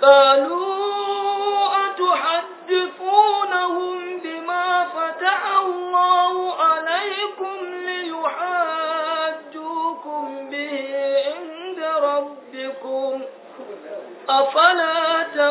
قالوا أتحدثونهم بما فتح الله عليكم ليحاجوكم به عند ربكم أفلا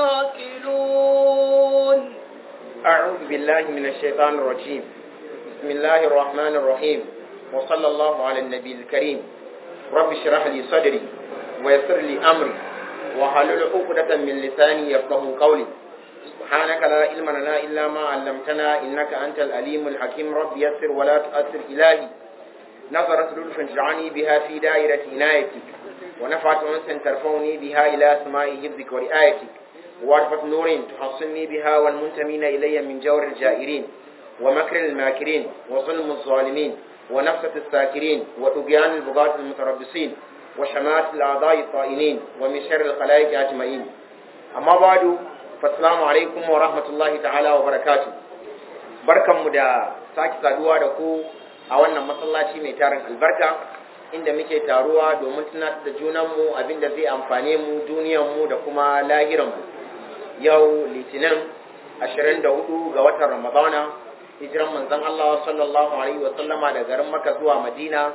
تعقلون أعوذ بالله من الشيطان الرجيم بسم الله الرحمن الرحيم وصلى الله على النبي الكريم رب اشرح لي صدري ويسر لي أمري وحلل عقدة من لساني يفقه قولي سبحانك لا علم لنا إلا ما علمتنا إنك أنت الأليم الحكيم رب يسر ولا تؤثر إلهي نظرت لطف تجعلني بها في دائرة عنايتك ونفعت أنس ترفعني بها إلى سماء حفظك ورعايتك وعرفة نور تحصني بها والمنتمين إلي من جور الجائرين ومكر الماكرين وظلم الظالمين ونفسة الساكرين وطغيان البغاة المتربصين وشمات الأعضاء الطائنين ومن شر الخلائق أجمعين أما بعد فالسلام عليكم ورحمة الله تعالى وبركاته barkanmu da sake saduwa da ku a wannan masallaci mai tarin albarka inda muke taruwa domin tunatar da junanmu abinda zai amfane mu duniyanmu da kuma lahiranmu yau litinin 24 ga watan ramadana hijiran manzon Allah sallallahu alaihi wasallama da garin Makka zuwa Madina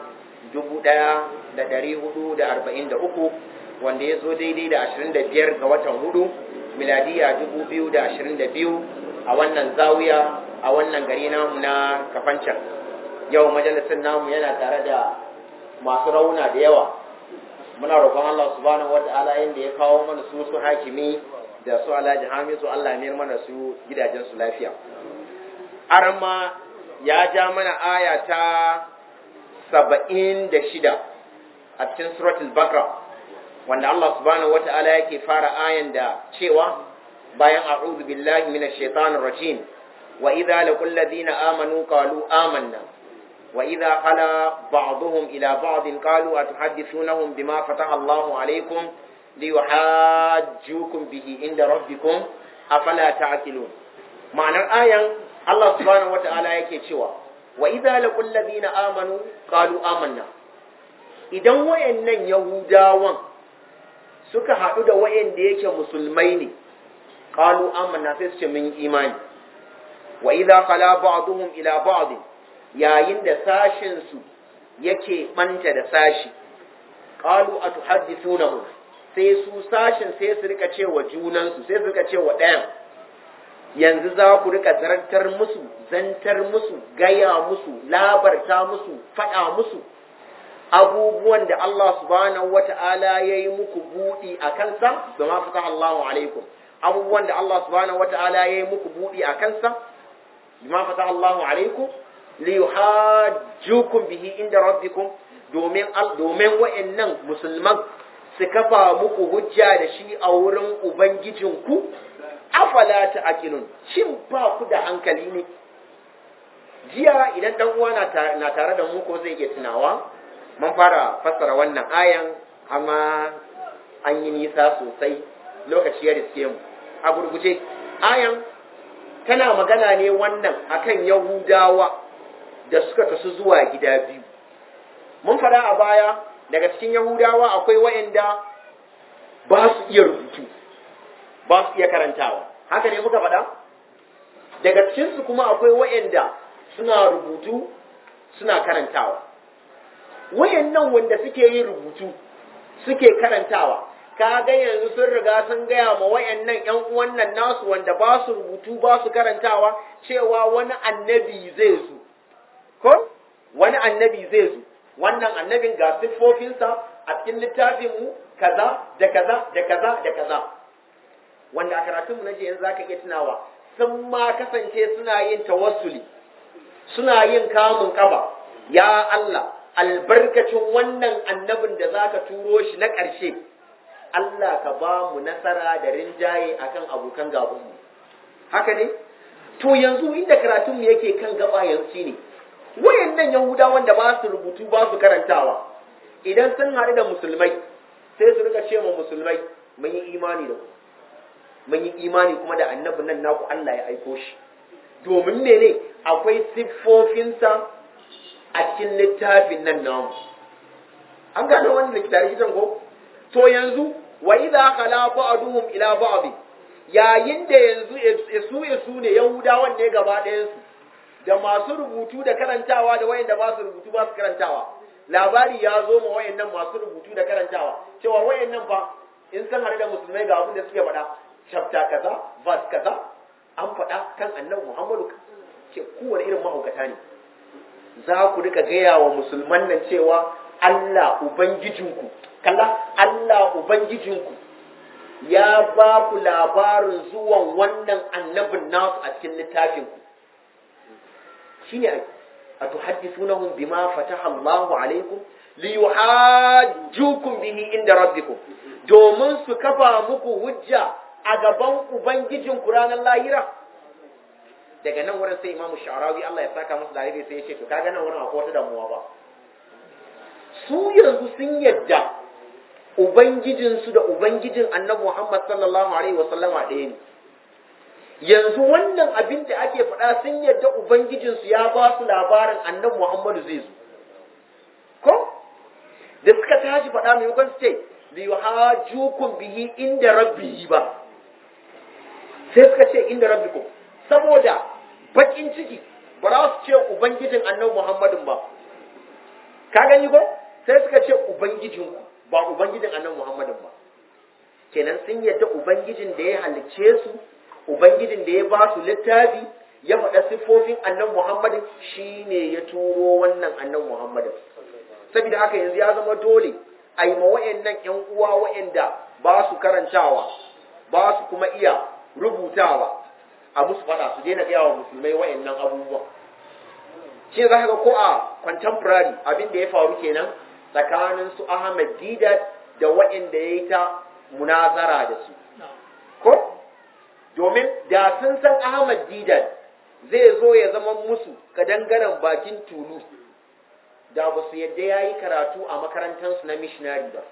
1443 wanda ya zo daidai da 25 ga watan hudu miladiya 2022 a wannan zawiya a wannan gari namu na kafancan yau majalisar namu yana tare da masu rauna da yawa muna roƙon Allah subhanahu wata'ala yanda ya kawo mana su su hakimi da su alhaji hamisu Allah ya mana su gidajen su lafiya arma ya ja mana aya ta saba'in da shida a cikin suratul bakra wanda Allah subhanahu wata'ala yake fara ayan da cewa bayan a'udhu billahi minash shaitanir rajim wa idza laqul ladina amanu qalu amanna وإذا خلا بعضهم إلى بعض قالوا أتحدثونهم بما فتح الله عليكم ليحاجوكم به عند ربكم أفلا تعقلون معنى الآية الله سبحانه وتعالى yake cewa wa idza laqul ladina amanu qalu amanna idan wayannan yahudawan suka haɗu da wayanda yake musulmai ne qalu amanna sai su ce mun imani wa idza khala ba'dhum ila ba'd yayin da sashinsu yake ɓanta da sashi ƙalu a tuhaddisunahu sai su sashin sai su rika cewa junansu sai su rika cewa ɗayan yanzu za ku rika zartar musu zantar musu gaya musu labarta musu faɗa musu abubuwan da Allah subhanahu wata'ala ya yi muku buɗi a kansa da ma fita Allahu alaikum abubuwan da Allah subhanahu wata'ala ya yi muku buɗi a kansa ma fita Allahu alaikum liyuhajjukum bihi inda rabbikum domin domin wa'annan musulman su kafa muku hujja da shi a wurin ubangijinku afala ta'qilun shin ba ku da hankali ne jiya idan dan uwa na tare da mu ko zai iya tunawa mun fara fassara wannan ayan amma an yi nisa sosai lokaci ya riske mu a gurguje ayan tana magana ne wannan akan yahudawa da suka kasu zuwa gida biyu. Mun fada a baya daga cikin Yahudawa akwai waɗanda ba su iya rubutu, ba su iya karantawa. Haka ne muka fada? Daga cikinsu kuma akwai waɗanda suna rubutu suna karantawa. Wayannan wanda suke yin rubutu suke karantawa, ka ga yanzu sun riga sun gaya ma wayannan ‘yan uwan nan nasu wanda ba su rubutu ba su karantawa cewa wani annabi zai zo. ko wani annabi zai zo wannan annabin ga siffofinsa a cikin littafinmu kaza da kaza da kaza da kaza wanda a karatunmu na jiya za ka iya tunawa sun ma kasance suna yin tawassuli suna yin kamun kaba ya Allah albarkacin wannan annabin da za ka turo shi na ƙarshe Allah ka ba mu nasara da rinjaye akan abokan gabanmu haka ne to yanzu inda karatunmu yake kan gaba yanzu ne wayannan yahudawan da ba su rubutu ba su karantawa idan sun haɗu da musulmai sai su rika ce ma musulmai mun yi imani da ku mun yi imani kuma da annabin nan naku Allah ya aiko shi domin mene akwai siffofinsa a cikin littafin nan namu an gano wani littafin ko to yanzu wa idza khala ba'duhum ila ba'd yayin da yanzu su su ne yahudawan ne gaba ɗayan su da masu rubutu da karantawa da wayanda ba su rubutu ba su karantawa labari ya zo ma wayannan masu rubutu da karantawa cewa wayannan fa in san hare da musulmai ga abin da suke faɗa chapter kaza verse kaza an faɗa kan annabi Muhammadu ce kowane irin mahaukata ne za ku rika gaya wa musulman nan cewa Allah ubangijinku kalla Allah ubangijinku ya ba ku labarin zuwan wannan annabin nasu a cikin littafinku shine ai atuhaddithunahum bima fataha Allahu alaikum liyuhajjukum bihi inda rabbikum domin su kafa muku hujja a gaban ubangijin ku ranar lahira daga nan wurin sai imamu sha'arawi Allah ya saka masa dalili sai ya ce to kaga nan wurin akwai wata damuwa ba su yanzu sun yadda ubangijinsu da ubangijin annabi Muhammad sallallahu alaihi wasallama ɗaya ne yanzu wannan abin da ake faɗa sun yadda Ubangijinsu ya ba su labarin annan Muhammadu zai zo. Ko? Da suka tashi faɗa maimakon su ce, liyuhajjukum bihi inda rabbihi ba. Sai suka ce inda rabbikum. Saboda bakin ciki ba za su ce Ubangijin annan Muhammadun ba. Ka gani ko? Sai suka ce Ubangijinku ba Ubangijin annan Muhammadun ba. Kenan sun yadda Ubangijin da ya halicce su Ubangijin da ya ba su littafi ya faɗa siffofin annan Muhammadin shi ne ya turo wannan annan Muhammadin. Saboda haka yanzu ya zama dole a yi ma wa'yannan ‘yan uwa wa'yanda ba su karantawa, ba su kuma iya rubutawa a musu faɗa su daina gaya wa musulmai wa'yannan abubuwan. Shi za ka ga ko a contemporary abin da ya faru kenan tsakanin su Ahmad Didat da wa'yanda ya yi ta munazara da su. Ko? domin da sun san Ahmad Didan zai zo ya zama musu kadangaren bakin tulu da ba su yadda ya yi karatu a makarantarsu na missionary ba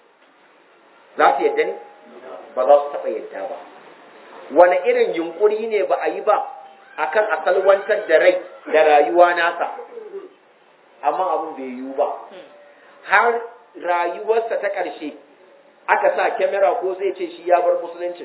za su yadda ne ba za su taɓa yadda ba wani irin yunkuri ne ba a yi ba akan a salwantar da rai da rayuwa nasa amma abin bai yiwu ba har rayuwarsa ta ƙarshe aka sa kyamara ko zai ce shi ya bar musuluncin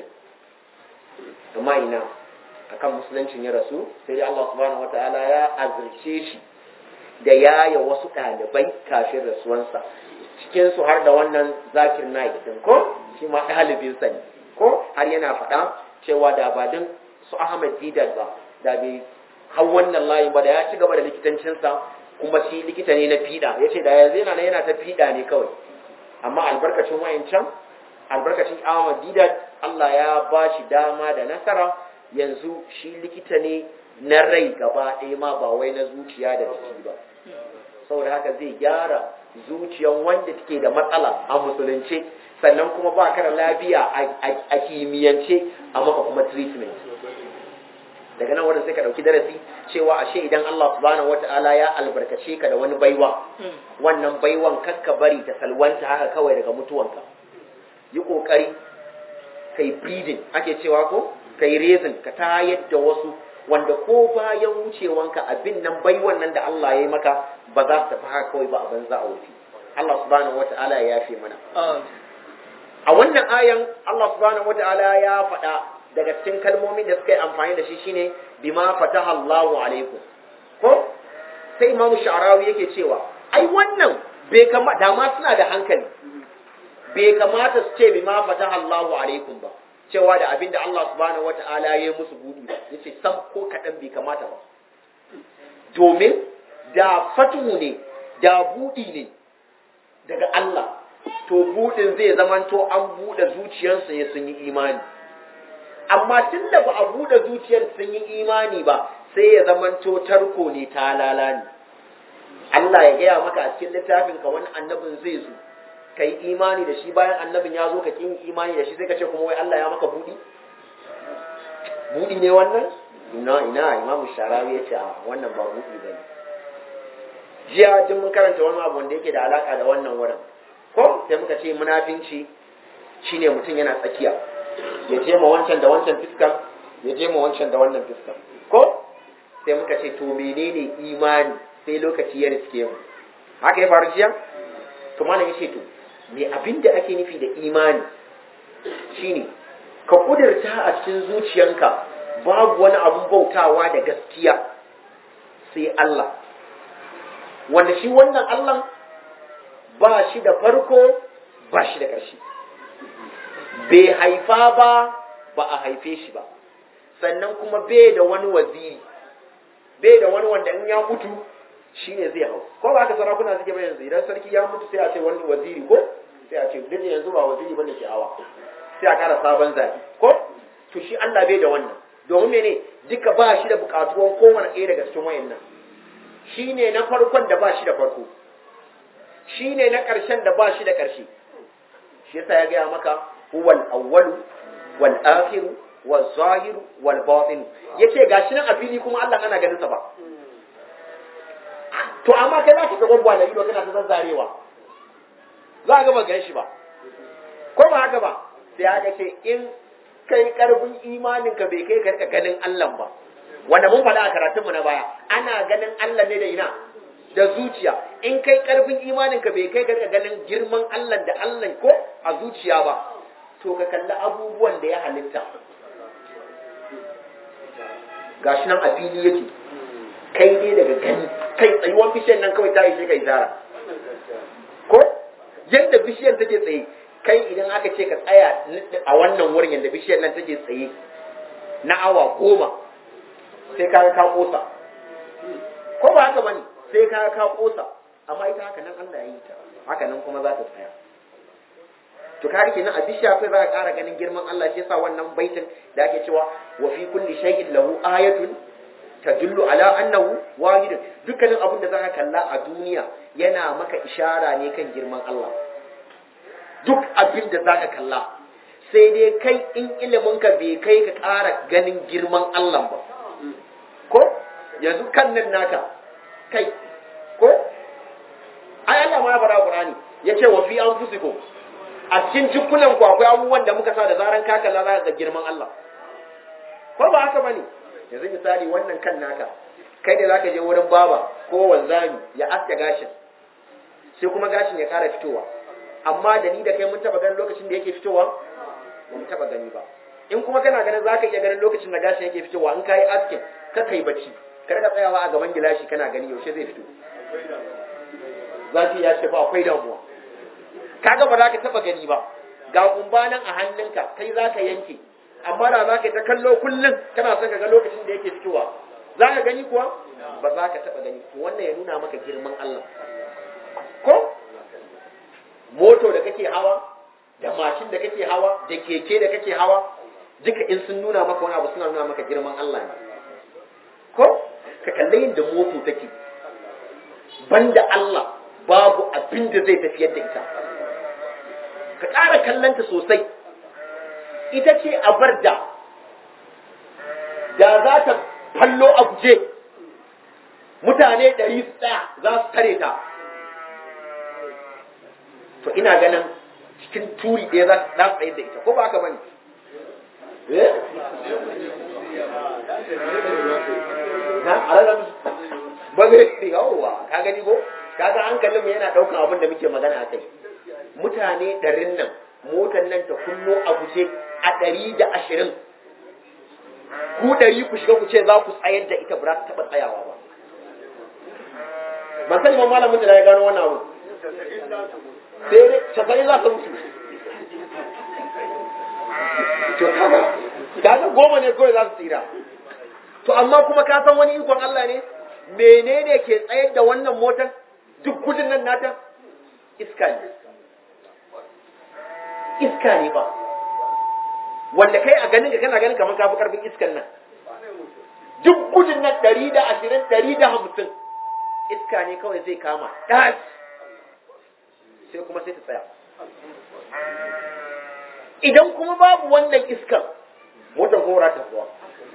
amma ina akan musuluncin ya rasu sai dai Allah subhanahu wataala ya azurce shi da yaya wasu ɗalibai kafin rasuwansa cikin su har da wannan zakir naik din ko shi ma ɗalibin sa ne ko har yana faɗa cewa da ba din su Ahmad Didat ba da bai hau wannan layin ba da ya ci gaba da likitancinsa kuma shi likita ne na fiɗa ya ce da yanzu yana yana ta fiɗa ne kawai amma albarkacin wayancan albarkacin Ahmad Didat Allah ya ba shi dama da nasara yanzu shi likita ne na rai gaba ɗaya ma ba wai na zuciya da jiki ba saboda haka zai gyara zuciyan wanda take da matsala a musulunce sannan kuma ba ka da lafiya a kimiyyance a maka kuma treatment daga nan wurin sai ka ɗauki darasi cewa ashe idan Allah subhanahu wata'ala ya albarkace ka da wani baiwa wannan baiwan kakka bari ta salwanta haka kawai daga mutuwanka yi ƙoƙari kai breeding ake cewa ko kai raising ka tayar da wasu wanda ko bayan wucewanka abin nan bai wannan da Allah ya yi maka ba za su tafi haka kawai ba a banza a wuce Allah subhanahu wata'ala ya yafe mana a wannan ayan Allah subhanahu wata'ala ya faɗa daga cikin kalmomin da suka yi amfani da shi shine bima fataha Allahu alaikum ko sai Imam Sha'rawi yake cewa ai wannan bai kama da ma suna da hankali bai kamata su ce bima fataha Allahu alaikum ba cewa da abin da Allah subhanahu wata'ala ya yi musu buɗi ba yace sam ko kaɗan bai kamata ba domin da fatuhu ne da buɗi ne daga Allah to buɗin zai zamanto an buɗe zuciyarsu ne sun yi imani amma tun da ba a buɗe zuciyar sun yi imani ba sai ya zamanto tarko ne ta lalani Allah ya gaya maka a cikin littafin ka wani annabin zai zo ka yi imani da shi bayan annabin ya zo ka ƙin imani da shi sai ka ce kuma wai Allah ya maka buɗi buɗi ne wannan ina ina imamu sharawi ya ce a wannan ba buɗi ba ne jiya jin mun karanta wani abu wanda yake da alaka da wannan wurin ko sai muka ce munafinci shine mutum yana tsakiya ya je ma wancan da wancan fiskar ya je ma wancan da wannan fiskar ko sai muka ce to menene imani sai lokaci ya riske mu haka ya faru jiya to malam ya ce to me abin da ake nufi da imani shine ka kudirta a cikin zuciyanka babu wani abun bautawa da gaskiya sai Allah wanda shi wannan Allah ba shi da farko ba shi da ƙarshe bai haifa ba ba a haife shi ba sannan kuma bai da wani waziri bai da wani wanda in ya mutu shi ne zai hau ko ba haka sarakuna suke ba yanzu idan sarki ya mutu sai a ce wani waziri ko sai a ce duk yanzu ba waziri bane ke hawa sai a kara sabon zabi ko to shi Allah bai da wannan domin mene duka ba shi da bukatuwan kowane ɗaya daga cikin wayannan shi ne na farkon da ba shi da farko shi ne na ƙarshen da ba shi da ƙarshe shi yasa ya gaya maka huwal awwalu wal akhiru wal zahiru wal batin yace gashi nan a fili kuma Allah ana ganin sa ba to amma kai za ka ga gwagwa da ido kana ta zazzarewa za ka ba gan shi ba ko ba haka ba sai aka ce in kai karfin imanin ka bai kai ka rika ganin Allah ba wanda mun faɗa a karatunmu na baya ana ganin Allah ne da ina da zuciya in kai karfin imanin ka bai kai ka rika ganin girman Allah da Allah ko a zuciya ba to ka kalli abubuwan da ya halitta gashi nan a fili yake kai dai daga gani kai tsayuwan bishiyar nan kawai ta ishe kai zara ko yadda bishiyar take tsaye kai idan aka ce ka tsaya a wannan wurin yadda bishiyar nan take tsaye na awa goma sai ka ka kosa ko ba haka bane sai ka ka kosa amma ita haka nan Allah ya yi ta haka nan kuma za ta tsaya to kage kenan a bishiya kai za ka ƙara ganin girman Allah shi yasa wannan baitin da ake cewa wa fi kulli shay'in lahu ayatun tadullu ala annahu wahid dukkanin abin da zaka kalla a duniya yana maka ishara ne kan girman Allah duk abin da zaka kalla sai dai kai in ilimin ka bai kai ka ƙara ganin girman Allah ba ko yanzu kan nan naka kai ko ai Allah ma ya fara Qur'ani yace wa fi anfusikum a cikin jikunan ku akwai abubuwan da muka sa da zaran ka kalla za ga girman Allah ko ba haka bane yanzu misali wannan kan naka kai da zaka je wurin baba ko wanzami ya aske gashin sai kuma gashin ya kara fitowa amma da ni da kai mun taba ganin lokacin da yake fitowa ba mu taba gani ba in kuma kana ganin zaka iya ganin lokacin da gashin yake fitowa in kai askin ka kai bacci kar ka tsayawa a gaban gilashi kana gani yaushe zai fito zafi ya ce fa akwai damuwa kaga ba za ka taba gani ba ga kumba nan a hannunka kai za ka yanke amma da za ka ta kallo kullum kana son ka ga lokacin da yake fitowa za ka gani kuwa ba za ka taba gani to wannan ya nuna maka girman Allah ko moto da kake hawa da mashin da kake hawa da keke da kake hawa duka in sun nuna maka wani abu suna nuna maka girman Allah ne ko ka kalli yadda moto take banda Allah babu abin da zai tafiyar da ita ka ƙara kallanta sosai ita ce a bar da da za ta fallo a guje mutane ɗari su tsaya za su tare ta to ina ganin cikin turi ɗaya za su tsaye da ita ko ba haka bane eh na alalam ba zai yawowa ka gani ko kaga hankalin mu yana ɗaukan abin da muke magana a kai mutane ɗarin nan motar nan ta kullo a guje a ɗari da ashirin ku ɗari ku shiga ku ce za ku tsayar da ita ba za ta taɓa tsayawa ba ban sani ma malamin da ya gano wannan abu sai dai casa'in za ta mutu to kaga kaga goma ne kawai za su tsira to amma kuma ka san wani ikon Allah ne menene ke tsayar da wannan motar duk gudun nan nata iska ne iska ne ba wanda kai a ganin ka kana ganin kamar kafi karfin iskan nan duk gudun nan ɗari da ashirin ɗari da hamsin iska ne kawai zai kama ɗas sai kuma sai ta tsaya idan kuma babu wannan iskan motar kuma ta zuwa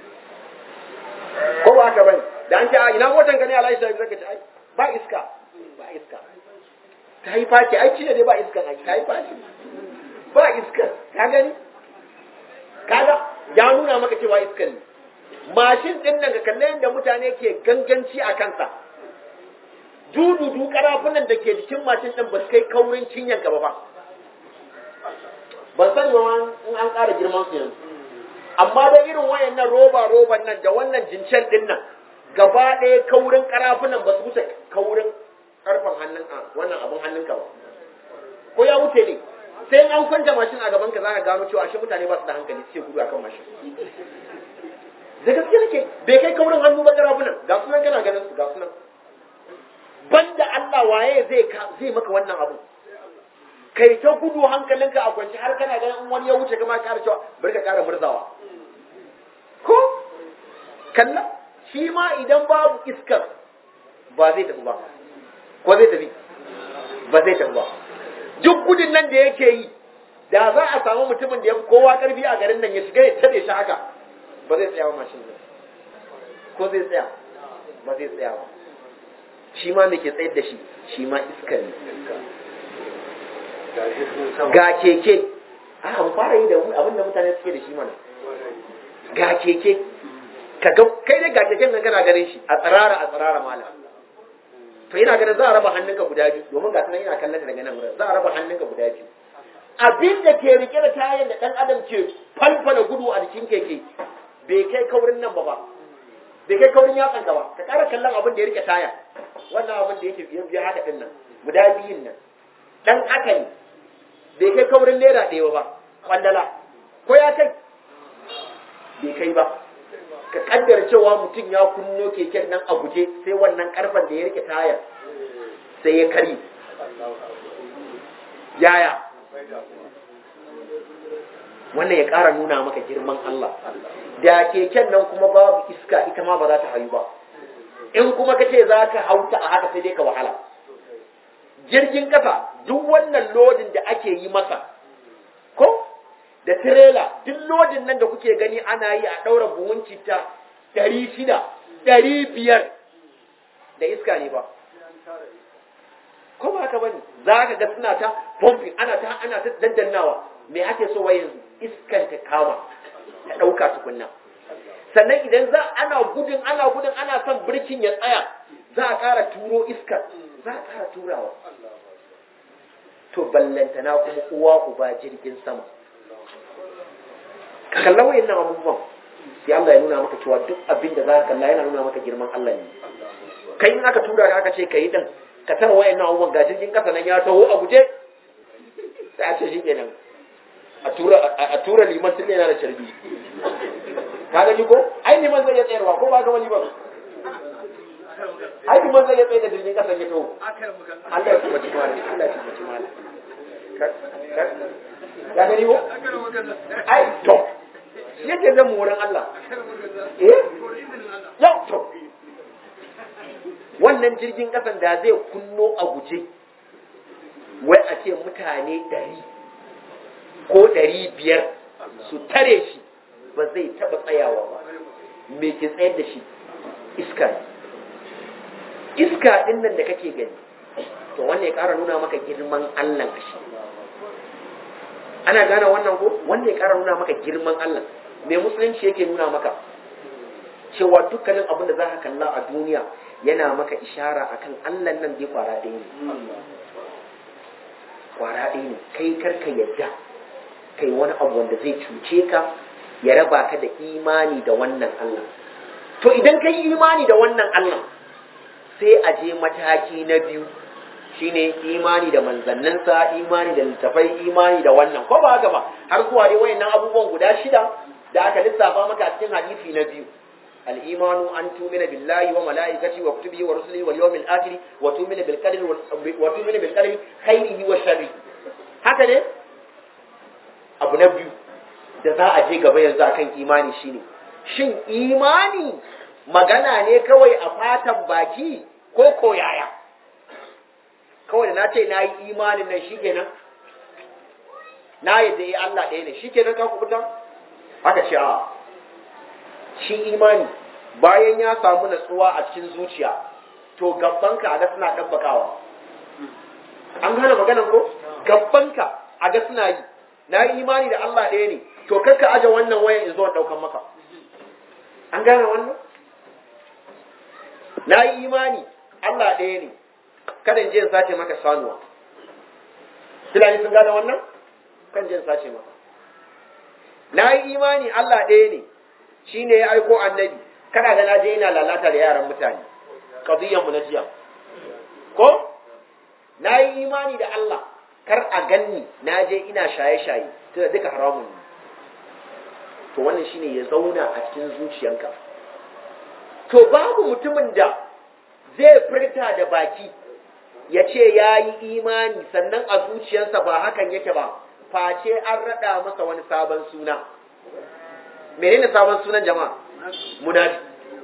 ko ba haka bane da an ce a ina motar ka ne alaihi sallallahu alaihi wasallam ba iska ba iska ta yi faci ai cire dai ba iskan ai ta yi faci ba iskan ka gani kaga ya nuna maka cewa iskan ne mashin din nan ka kalle yadda mutane ke ganganci a kansa dududu karafunan da ke jikin mashin din ba su kai kaurin cinyan gaba ba ban sani ba in an ƙara girman su yanzu amma da irin wayannan roba roban nan da wannan jincen din nan gaba ɗaya kaurin karafunan ba su wuce kaurin karfan hannun a wannan abin hannunka ba ko ya wuce ne sai an kwanta mashin a gaban ka zaka gano cewa shi mutane ba su da hankali suke gudu akan mashin da gaske nake bai kai kaurin hannu ba karafunan ga sunan kana ganin su ga sunan banda Allah waye zai zai maka wannan abu kai ta gudu hankalinka a kwanci har kana ganin in wani ya wuce kama ƙara cewa bari ka ƙara murzawa ko kalla shi ma idan babu iskar ba zai tafi ba ko zai tafi ba zai tafi ba duk gudun nan da yake yi da za a samu mutumin da ya fi kowa karfi a garin nan ya shiga ya tare shi haka ba zai tsaya ba mashin nan ko zai tsaya ba zai tsaya ba shi ma me ke tsayar da shi shi ma iskar ne ga keke a mu fara yi da abin da mutane suke da shi mana ga keke ka ga kai dai ga keken nan kana ganin shi a tsarara a tsarara mala to ina ganin za a raba hannunka guda biyu domin ga tunan ina kallon daga nan wurin za a raba hannunka guda biyu abin da ke rike da tayan da dan adam ke falfala gudu a jikin keke bai kai kaurin nan ba ba bai kai kaurin yatsan ba ka ƙara kallon abin da ya rike taya wannan abin da yake biyan biya haka din nan guda biyun nan dan haka ne bai kai kaurin naira ɗaya ba kwandala ko ya kai bai kai ba ka kaddara cewa mutum ya kunno keken nan a guje sai wannan karfan da ya rike tayar sai ya kari yaya wannan ya ƙara nuna maka girman Allah da keken nan kuma babu iska ita ma ba za ta hayu ba in kuma ka ce za ka hauta a haka sai dai ka wahala jirgin kasa duk wannan lodin da ake yi masa ko da tirela duk lodin nan da kuke gani ana yi a ɗaura buhun citta ɗari shida ɗari biyar da iska ne ba ko ba haka bane za ka ga suna ta pumping ana ta ana ta daddannawa me ake so wai yanzu iskan ta kama ta ɗauka tukunna sannan idan za ana gudun ana gudun ana son birkin ya tsaya za a ƙara turo iskar za a ƙara turawa to ballantana kuma uwa uba jirgin sama ka kalla wayannan abubuwan sai Allah ya nuna maka cewa duk abin da za ka kalla yana nuna maka girman Allah ne kai in aka tura ka aka ce kai din ka tara wayannan abubuwan ga jirgin kasa nan ya taho a guje sai a ce shi kenan a tura a tura liman tun yana da carbi ka gani ko ai liman zai iya tsayarwa ko ba ga wani ba ai liman zai iya tsaye da jirgin kasa ya taho Allah ya kuma ci mala Allah ya kuma ci mala ya gani ko ai to shi yake zan mu wurin Allah eh yau to wannan jirgin kasan da zai kunno a guje wai a ce mutane ɗari ko ɗari biyar su tare shi ba zai taɓa tsayawa ba me ke tsayar da shi iska iska ɗin nan da kake gani to wannan ya ƙara nuna maka girman Allah a shi ana gane wannan ko wanda ya ƙara nuna maka girman Allah me musulunci yake nuna maka cewa dukkanin abin da za ka kalla a duniya yana maka ishara akan Allah nan dai kwara ɗaya ne kwara ɗaya ne kai karka yadda kai wani abu wanda zai cuce ka ya raba ka da imani da wannan Allah to idan kai imani da wannan Allah sai a je mataki na biyu shine imani da manzanninsa imani da littafai imani da wannan ko ba haka ba har zuwa dai wayannan abubuwan guda shida da aka lissafa maka a cikin hadisi na biyu al-imanu an tumina billahi wa malaikati wa kutubihi wa rusulihi wal yawmil akhir wa tumina bil qadri wa tumina bil qadri khairihi wa sharri haka ne abu na biyu da za a je gaba yanzu akan imani shine shin imani magana ne kawai a fatan baki ko koyaya kawai da na ce na yi imanin nan shi kenan na yadda yi Allah ɗaya ne shi kenan ka kubuta haka ce a shi imani bayan ya samu natsuwa a cikin zuciya to gabbanka a ga suna ɗabbakawa an gane maganan ko gabbanka a ga suna yi na yi imani da Allah ɗaya ne to kakka aje wannan wayan in zo ɗaukan maka an gane wannan na yi imani Allah ɗaya ne kada in je in sace maka sanuwa Fulani sun gane wannan kan jin sace maka na yi imani Allah ɗaya ne shi ne ya aiko annabi kana ga na je ina lalata da yaran mutane mu na jiya ko na yi imani da Allah kar a ganni na je ina shaye-shaye tunda duka haramun ne to wannan shine ya zauna a cikin zuciyanka to babu mutumin da zai furta da baki ya ce ya yi imani sannan a zuciyarsa ba hakan yake ba face an raɗa masa wani sabon suna menene sabon sunan jama'a munafi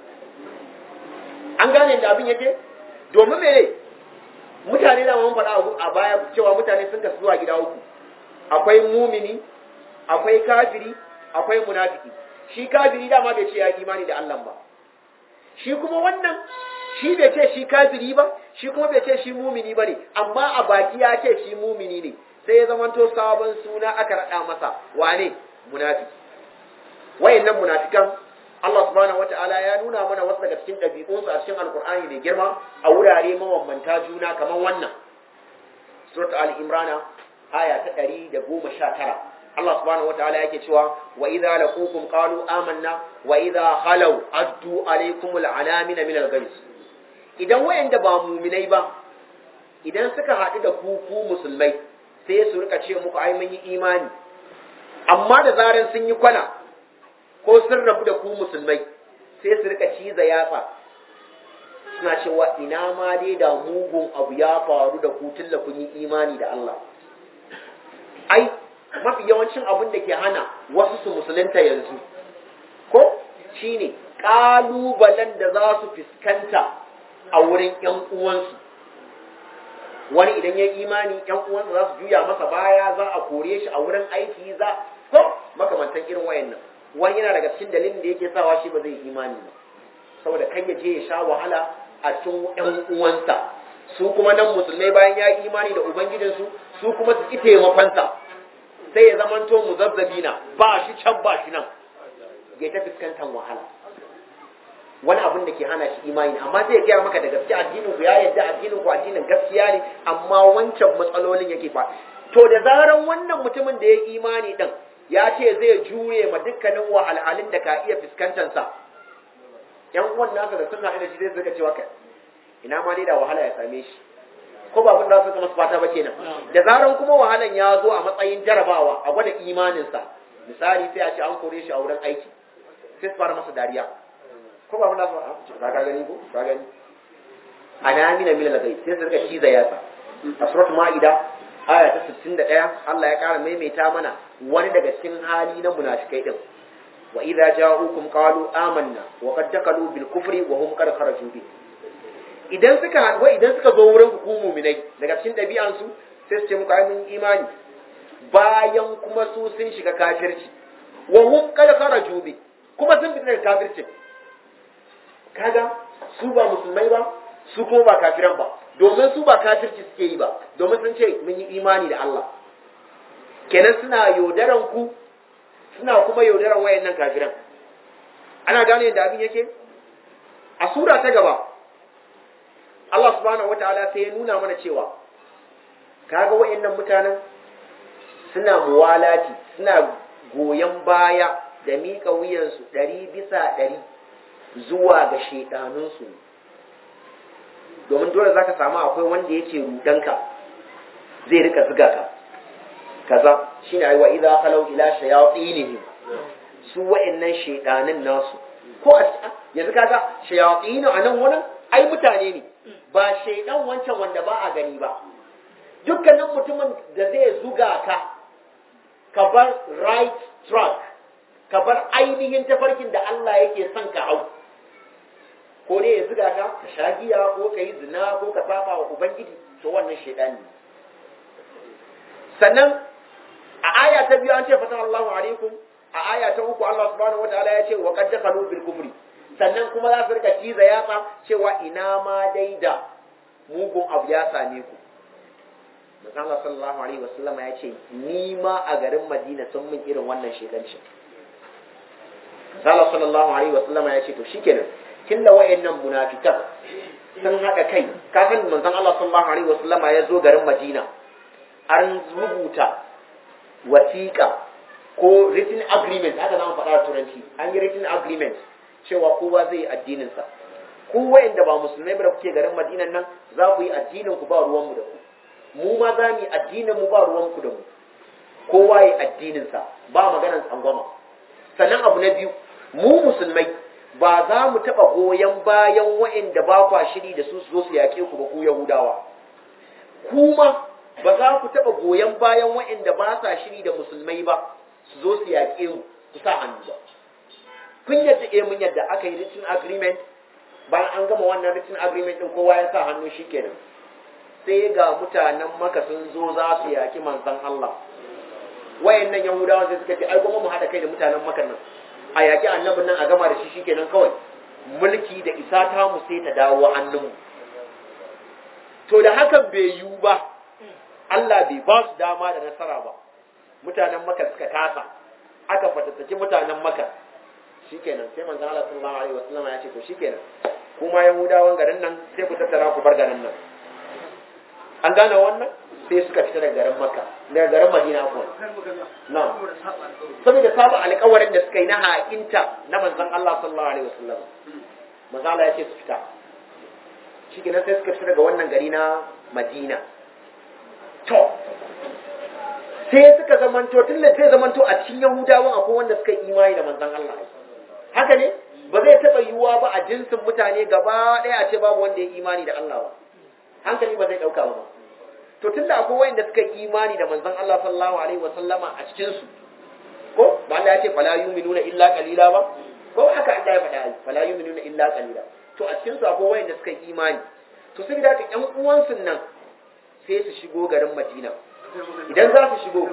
an gane da abin yake domin mene mutane da mun faɗa a baya cewa mutane sun kasu zuwa gida uku akwai mumini akwai kafiri akwai munafiki shi kafiri dama bai ce ya imani da Allah ba shi kuma wannan shi bai ce shi kafiri ba shi kuma bai ce shi mumini ba ne amma a baki ya ce shi mumini ne sai ya zamanto sabon suna aka raɗa masa wane munafiki wayannan munafikan Allah subhanahu wata'ala ya nuna mana wasu daga cikin ɗabi'unsu a cikin alkur'ani mai girma a wurare mabambanta juna kamar wannan surat al-imrana aya ta ɗari da goma sha tara Allah subhanahu wata'ala yake cewa wa idza laqukum qalu amanna wa idza khalaw addu alaykum al-anamina min al-ghayz idan wayanda ba muminai ba idan suka haɗu da ku ku musulmai sai su rika ce muku ai mun yi imani amma da zaran sun yi kwana ko sun rabu da ku musulmai sai su rika ciza yatsa suna cewa ina ma dai da mugun abu ya faru da ku tun da kun yi imani da Allah ai mafi yawancin abin da ke hana wasu su musulunta yanzu ko shine ƙalubalen da za su fuskanta a wurin ‘yan uwansu wani idan ya imani ‘yan uwansa za su juya masa baya za a kore shi a wurin aiki za ko makamantan irin wayannan wani yana daga cikin dalilin da yake sawa shi ba zai imani ba saboda kan ya je ya sha wahala a cikin ‘yan uwansa su kuma nan musulmai bayan ya yi imani da ubangijinsu su kuma su ƙi taimakonsa sai ya zamanto muzazzabina ba shi can ba shi nan ya ta fuskantar wahala wani abin da ke hana shi imani amma zai gaya maka da gaske addinin ku ya yadda addinin ku addinin gaskiya ne amma wancan matsalolin yake fa to da zaran wannan mutumin da ya yi imani din ya ce zai jure ma dukkanin wahalhalun da ka iya fuskantar sa yan uwan nasa da sun haɗu da shi zai suka cewa kai ina ma dai da wahala ya same shi ko ba abin da suka masu fata ba kenan da zaran kuma wahalan ya zo a matsayin jarabawa a gwada imaninsa misali sai a ce an kore shi a wurin aiki sai su fara masa dariya ko ba muna ba ka gani ko ka gani ana mina mila lagai sai su rika ciza yatsa a suratul maida aya ta 61 Allah ya kara maimaita mana wani daga cikin hali na munafikai din wa idza ja'ukum qalu amanna wa qad dakalu bil kufri wa hum qad kharaju bi idan suka wa idan suka zo wurin ku mu'minai daga cikin dabi'an su sai su ce muku ai mun imani bayan kuma su sun shiga kafirci wa hum qad kharaju bi kuma sun fita daga kafircin kaga su ba musulmai ba su kuma ba kafiran ba domin su ba kafirci suke yi ba domin sun ce mun yi imani da Allah kenan suna yaudaran ku suna kuma yaudaran wayannan kafiran ana gane yadda abin yake a sura ta gaba Allah subhanahu wataala sai ya nuna mana cewa kaga wayannan mutanen suna muwalati suna goyon baya da miƙa wuyansu ɗari bisa ɗari zuwa ga shaidanunsu domin dole za ka samu akwai wanda yake rudanka zai rika ziga ka kaza shi ne aiwa idan kalau ila shayatinihim su wa'annan shaidanin nasu ko a yanzu kaga shayatinu a nan wurin ai mutane ne ba shaidan wancan wanda ba a gani ba dukkanin mutumin da zai zuga ka ka bar right track ka bar ainihin tafarkin da Allah yake son ka hau ko ne ya zuga ka ka sha giya ko ka yi zina ko ka saba wa ubangiji to wannan shaidani ne sannan a aya ta biyu an ce fatan Allahu alaikum a aya ta uku Allah subhanahu wataala ya ce wa qad dakhalu bil kufri sannan kuma za su rika ciza yatsa cewa ina ma dai da mugun abu ya same ku Manzon Allah sallallahu alaihi wasallam ya ce ni ma a garin Madina sun min irin wannan shedancin Allah sallallahu alaihi wasallam ya ce to shikenan tunda wayannan munafikan sun haɗa kai kafin manzon Allah sallallahu alaihi wasallam ya zo garin Madina an rubuta wasiƙa ko written agreement haka za mu faɗa da turanci an yi written agreement cewa kowa zai yi addininsa ku wa'anda ba musulmai ba da kuke garin madinan nan za ku yi addinin ku ba ruwanmu da ku mu ma za mu yi addinin mu ba ruwan ku da mu kowa yi addininsa ba maganar tsangwama sannan abu na biyu mu musulmai ba za mu taɓa goyon bayan wa'anda ba kwa shiri da su su zo su yaƙe ku ba ku yahudawa kuma ba za ku taɓa goyon bayan wa'anda ba sa shiri da musulmai ba su zo su yaƙe mu ku sa hannu ba kun yadda eh mun yadda aka yi written agreement bayan an gama wannan written agreement din kowa ya sa hannu shikenan sai ga mutanen maka sun zo za su yaki manzon Allah wayannan yahudawa sai suka ce ai goma mu hada kai da mutanen maka nan a yaki annabin nan a gama da shi shikenan kawai mulki da isa ta mu sai ta dawo hannunmu to da hakan bai yiwu ba Allah bai ba su dama da nasara ba mutanen maka suka tasa aka fatattaki mutanen maka shikenan sai manzon Allah sallallahu alaihi wasallam ya ce to shikenan kuma yahudawan garin nan sai ku tattara ku bar garin nan an gane wannan sai suka fita daga garin makka daga garin madina kuwa na saboda saba alƙawarin da suka yi na ha'inta na manzon Allah sallallahu alaihi wasallam manzon Allah ya ce su fita shikenan sai suka fita daga wannan gari na madina to sai suka zamanto tun da zai zamanto a cikin yahudawan akwai wanda suka yi imani da manzon Allah haka ne ba zai taɓa yiwuwa ba a jinsin mutane gaba ɗaya a ce babu wanda ya imani da Allah ba hankali ba zai ɗauka ba to tun da akwai wanda suka yi imani da manzon Allah sallallahu alaihi wasallama a cikin su ko ba Allah ya ce fala yu'minuna illa qalila ba ko haka Allah ya faɗa fala yu'minuna illa qalila to a cikin su akwai wanda suka yi imani to sai da ƴan uwansu nan sai su shigo garin Madina idan za su shigo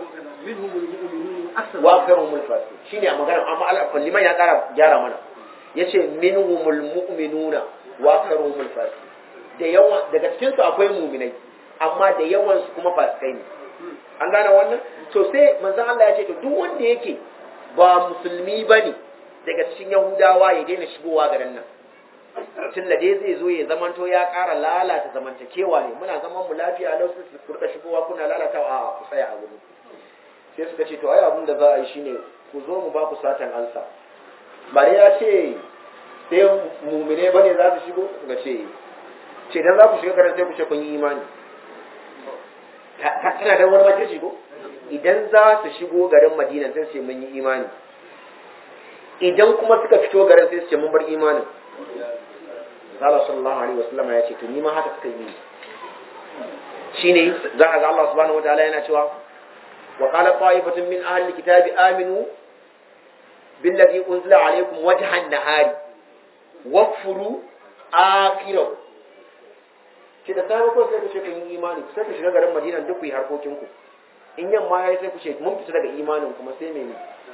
wa karumul fasiq shine a magana amma Allah liman ya kara gyara mana yace minhumul mu'minuna wa karumul fasiq da yawa daga cikin su akwai mu'minai amma da yawan su kuma fasikai ne an gane wannan to sai manzon Allah ya ce to duk wanda yake ba musulmi bane daga cikin yahudawa ya daina shigowa garin nan tun da dai zai zo ya zamanto ya ƙara lalata zamantakewa ne muna zaman mu lafiya lau su su rika shigowa kuna lalata a ku tsaya a gudu sai suka ce to ai abin da za a yi shine ku zo mu ba ku satan ansa ba dai ya ce sai mumine bane za su shigo suka ce ce dan za ku shiga garin sai ku ce kun yi imani tana da wani makirci ko idan za su shigo garin madina sai su ce mun yi imani idan kuma suka fito garin sai su ce mun bar imanin Allah sallallahu alaihi wasallam ya ce to ni ma haka suka yi shine za a ga Allah subhanahu wataala yana cewa wa qala qa'ifatun min ahli kitabi aminu billadhi unzila alaykum wajhan nahari wakfuru akhirahu ce da sai ko sai ku ce kun yi imani sai ku shiga garin Madina duk ku yi harkokin ku in yamma yayi sai ku ce mun fita daga imanin kuma sai mene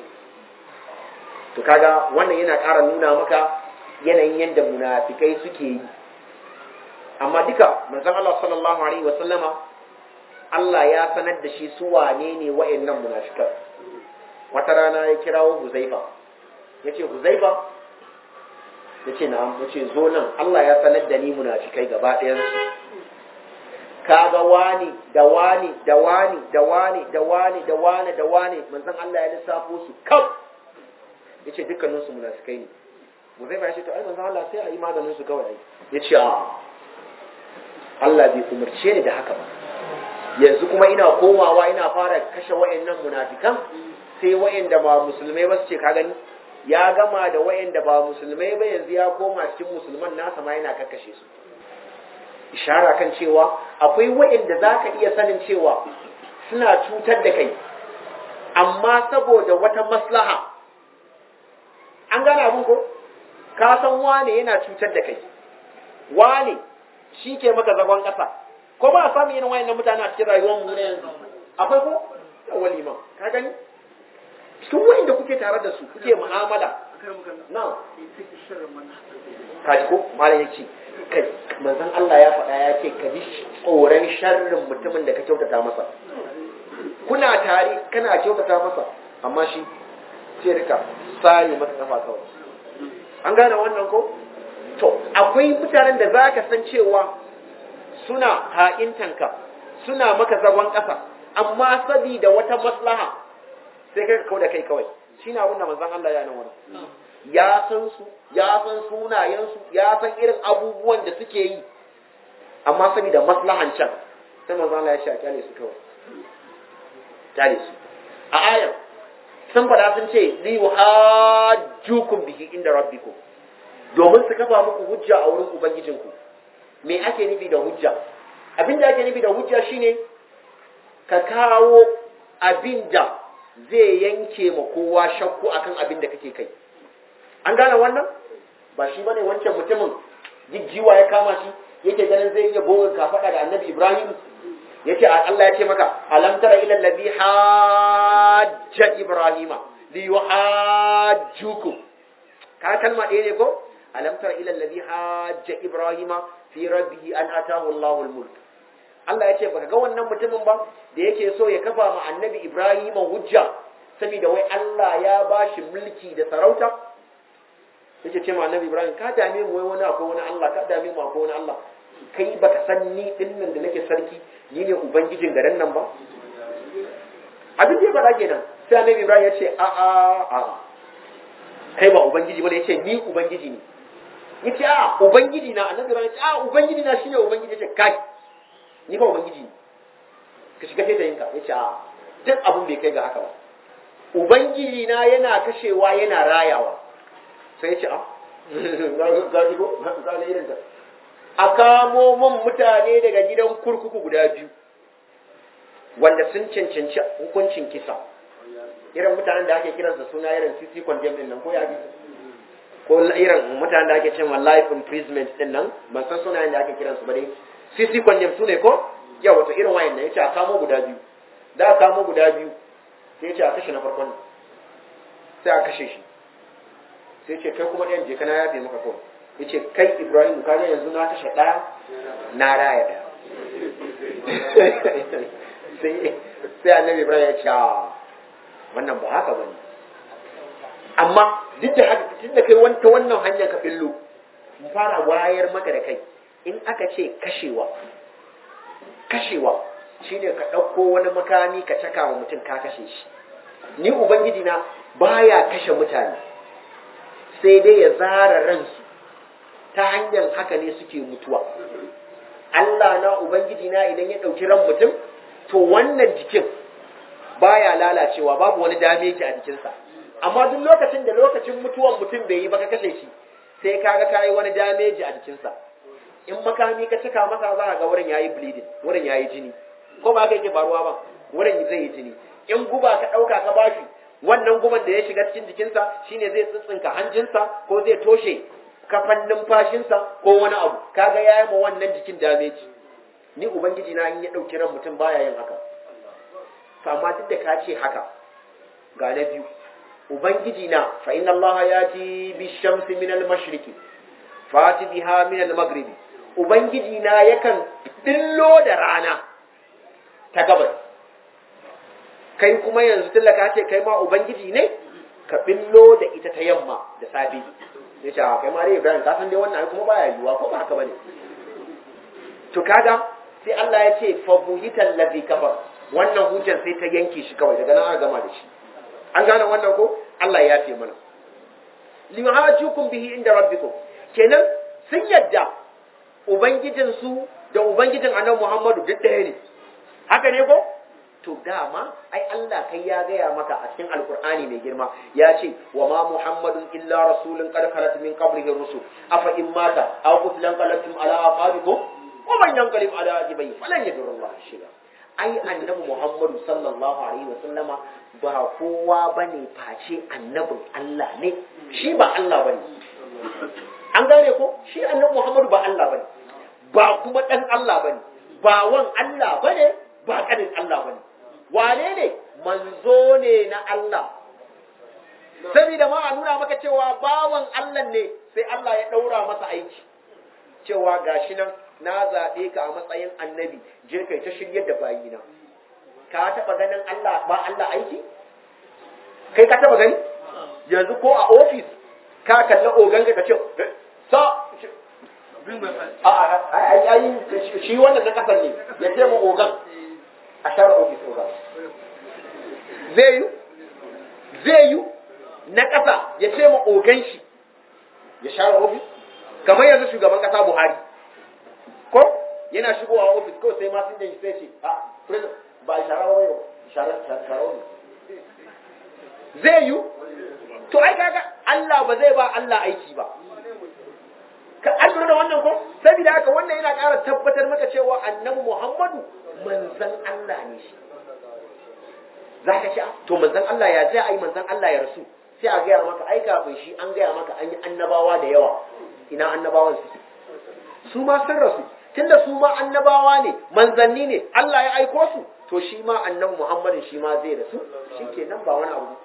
to kaga wannan yana ƙara nuna maka yanayin yadda munafikai suke yi amma duka manzon Allah sallallahu alaihi wasallama Allah ya sanar da shi su wane ne wa'annan munafikan wata rana ya kirawo Huzaifa yace Huzaifa yace na'am yace zo nan Allah ya sanar da ni munafikai gaba ɗayan su kaga wani da wani da wani da wani da wani da wani da wani manzon Allah ya lissafo su kaf yace dukkanin su munafikai ne Huzaifa ya ce to ai manzon Allah sai a yi maganin su kawai yace a Allah bai umarce ni da haka ba yanzu kuma ina komawa ina fara kashe wayannan munafikan sai wayanda ba musulmai ba su ce ka gani ya gama da wayanda ba musulmai ba yanzu ya koma cikin musulman nasa ma yana kakkashe su ishara kan cewa akwai wayanda zaka iya sanin cewa suna cutar da kai amma saboda wata maslaha an gane abin ko ka san wane yana cutar da kai wane shi ke maka zagon ƙasa ko ba a samu irin wayannan mutane a cikin rayuwar mu na yanzu akwai ko wali ma ka gani cikin wayanda kuke tare da su kuke mu'amala na kaji ko malam ya ce kai manzon Allah ya faɗa ya ce ka ji tsoron sharrin mutumin da ka kyautata masa kuna tare kana kyautata masa amma shi sai rika sai masa kafa kawai an gane wannan ko to akwai mutanen da za ka san cewa suna ha'intanka suna maka zagon ƙasa amma sabida wata maslaha sai kai ka kauda kai kawai shine abin da manzon Allah ya nan wani ya san su ya san sunayen su ya san irin abubuwan da suke yi amma saboda maslahan can sai manzon Allah ya ce a kyale su kawai kyale su a ayar sun fada sun ce li yuhajjukum bihi inda rabbikum domin su kafa muku hujja a wurin ubangijinku me ake nufi da hujja abin da ake nufi da hujja shine ka kawo abin da zai yanke ma kowa shakku akan abin da kake kai an gane wannan ba shi bane wancan mutumin jijjiwa ya kama shi yake ganin zai iya gogon kafada da annabi ibrahim yace Allah ya ce maka alam tara ila allazi hajja ibrahima li yuhajjukum ka kalma ɗaya ne ko alam tara ila allazi hajja ibrahima fi rabbihi an atahu Allahu al-mulk Allah ya ce baka ga wannan mutumin ba da yake so ya kafa ma annabi Ibrahim hujja saboda wai Allah ya bashi mulki da sarauta yake ce ma annabi Ibrahim ka dame mu wai wani akwai wani Allah ka dame mu akwai wani Allah kai baka san ni din nan da nake sarki ni ne ubangijin garin nan ba abin da ya faɗa kenan sai annabi Ibrahim ya ce a a a kai ba ubangiji bane ya ce ni ubangiji ne yace a ubangiji na annabi ran a ubangiji na shine ubangiji yace kai ni ba ubangiji ne ka shiga sai da yinka yace a duk abun bai kai ga haka ba ubangiji na yana kashewa yana rayawa sai yace a ga ji ko ga ne irin ta a kamo mun mutane daga gidan kurkuku guda biyu wanda sun cancanci hukuncin kisa irin mutanen da ake kiransa suna irin sisi condemn din nan ko ya bi ko irin mutanen da ake cewa life imprisonment din nan ban san sunayen da ake kiransu ba dai sisi condemn su ne ko ya wato irin wayan nan yace a kamo guda biyu da a kamo guda biyu sai yace a kashe na farkon sai a kashe shi sai yace kai kuma ɗayan je kana yafe maka kawai yace kai Ibrahim ka ga yanzu na kashe ɗaya na raya ɗaya sai sai annabi Ibrahim ya ce wannan ba haka bane amma duk da haka tun da kai wanta wannan hanyar ka billo mu fara wayar maka da kai in aka ce kashewa kashewa shine ka ɗauko wani makami ka caka wa mutum ka kashe shi ni ubangiji na baya kashe mutane sai dai ya zara ransu ta hanyar haka ne suke mutuwa Allah na ubangiji na idan ya ɗauki ran mutum to wannan jikin baya lalacewa babu wani dameji a jikinsa amma duk lokacin da lokacin mutuwan mutum bai yi ba ka kashe shi sai kaga kayi wani dameji a jikinsa in makami ka cika masa za ga wurin yayi bleeding wurin yayi jini ko ba ka yake faruwa ba wurin zai yi jini in guba ka dauka ka bashi wannan guban da ya shiga cikin jikinsa shine zai tsitsinka hanjinsa ko zai toshe kafan numfashinsa ko wani abu kaga yayi ma wannan jikin dameji ni ubangiji na in ya dauki ran mutum baya yin haka to amma duk da ka ce haka ga na biyu ubangiji na fa inna allaha yati bi shamsi min al mashriqi fati biha min al maghribi ubangiji na yakan dillo da rana ta gabas kai kuma yanzu tallaka ce kai ma ubangiji ne ka billo da ita ta yamma da safe ya ce kai ma dai ibrahim ka san dai wannan kuma baya yiwuwa ko ba haka bane to kaga sai Allah ya ce fa buhital ladhi kafar wannan hujjar sai ta yanke shi kawai daga nan aka gama da shi an gane wannan ko Allah ya ce mana lihajukum bihi inda rabbikum kenan sun yadda ubangijin su da ubangijin annabi Muhammadu duk ɗaya ne haka ne ko to dama ai Allah kai ya gaya maka a cikin alkur'ani mai girma ya ce wa ma muhammadun illa rasulun qad khalat min qablihi rusul afa in mata aw qutilan qalatum ala aqabikum wa man yanqalib ala aqibihi falan yadurullah shay'a ai annabi Muhammadu sallallahu alaihi wa sallama ba kowa bane face annabin Allah ne shi ba Allah bane an gane ko shi annabi Muhammadu ba Allah bane ba kuma dan Allah bane ba wan Allah bane ba kanin Allah bane wane ne manzo ne na Allah saboda ma a nuna maka cewa bawan Allah ne sai Allah ya daura masa aiki cewa gashi nan na zaɓe ka a matsayin annabi je kai ta shiryar da bayina ka taɓa ganin Allah ba Allah aiki kai ka taɓa gani yanzu ko a ofis ka kalla ogan ka ce sa a shi wannan na kasar ne ya ce ma ogan a share ofis ogan zai yi zai yi na ƙasa ya ce ma ogan shi ya share ofis kamar yanzu shugaban ƙasa buhari ko yana shigowa ofis kawai sai masu yin sai ce a president ba a shara wani shara shara wani zai yi to ai kaga Allah ba zai ba Allah aiki ba ka an lura da wannan ko saboda haka wannan yana ƙara tabbatar maka cewa annabi Muhammadu manzon Allah ne shi za ka ce to manzon Allah ya zai ai manzon Allah ya rasu sai a gaya maka ai kafin shi an gaya maka an yi annabawa da yawa ina annabawan su su ma sun rasu tunda su ma annabawa ne manzanni ne Allah ya aiko su to shi ma annabi Muhammadin shi ma zai rasu shikenan ba wani abu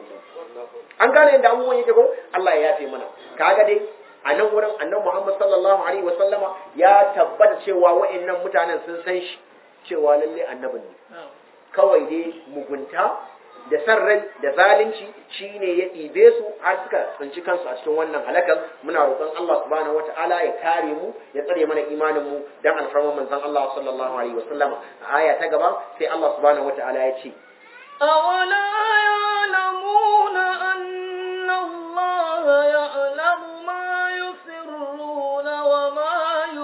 an gane yadda abubuwan yake ko Allah ya yafe mana kaga dai a nan wurin annabi Muhammad sallallahu alaihi wasallama ya tabbata cewa wa'annan mutanen sun san shi cewa lalle annabin ne kawai dai mugunta da san rai da zalunci shine ya ɗibe su har suka tsinci kansu a cikin wannan halakan muna roƙon Allah subhanahu wata'ala ya kare mu ya tsare mana imanin mu dan alfarman manzon Allah sallallahu alaihi wasallama a aya ta gaba sai Allah subhanahu wata'ala ya ce أولا يعلمون أن الله يعلم ما يسرون وما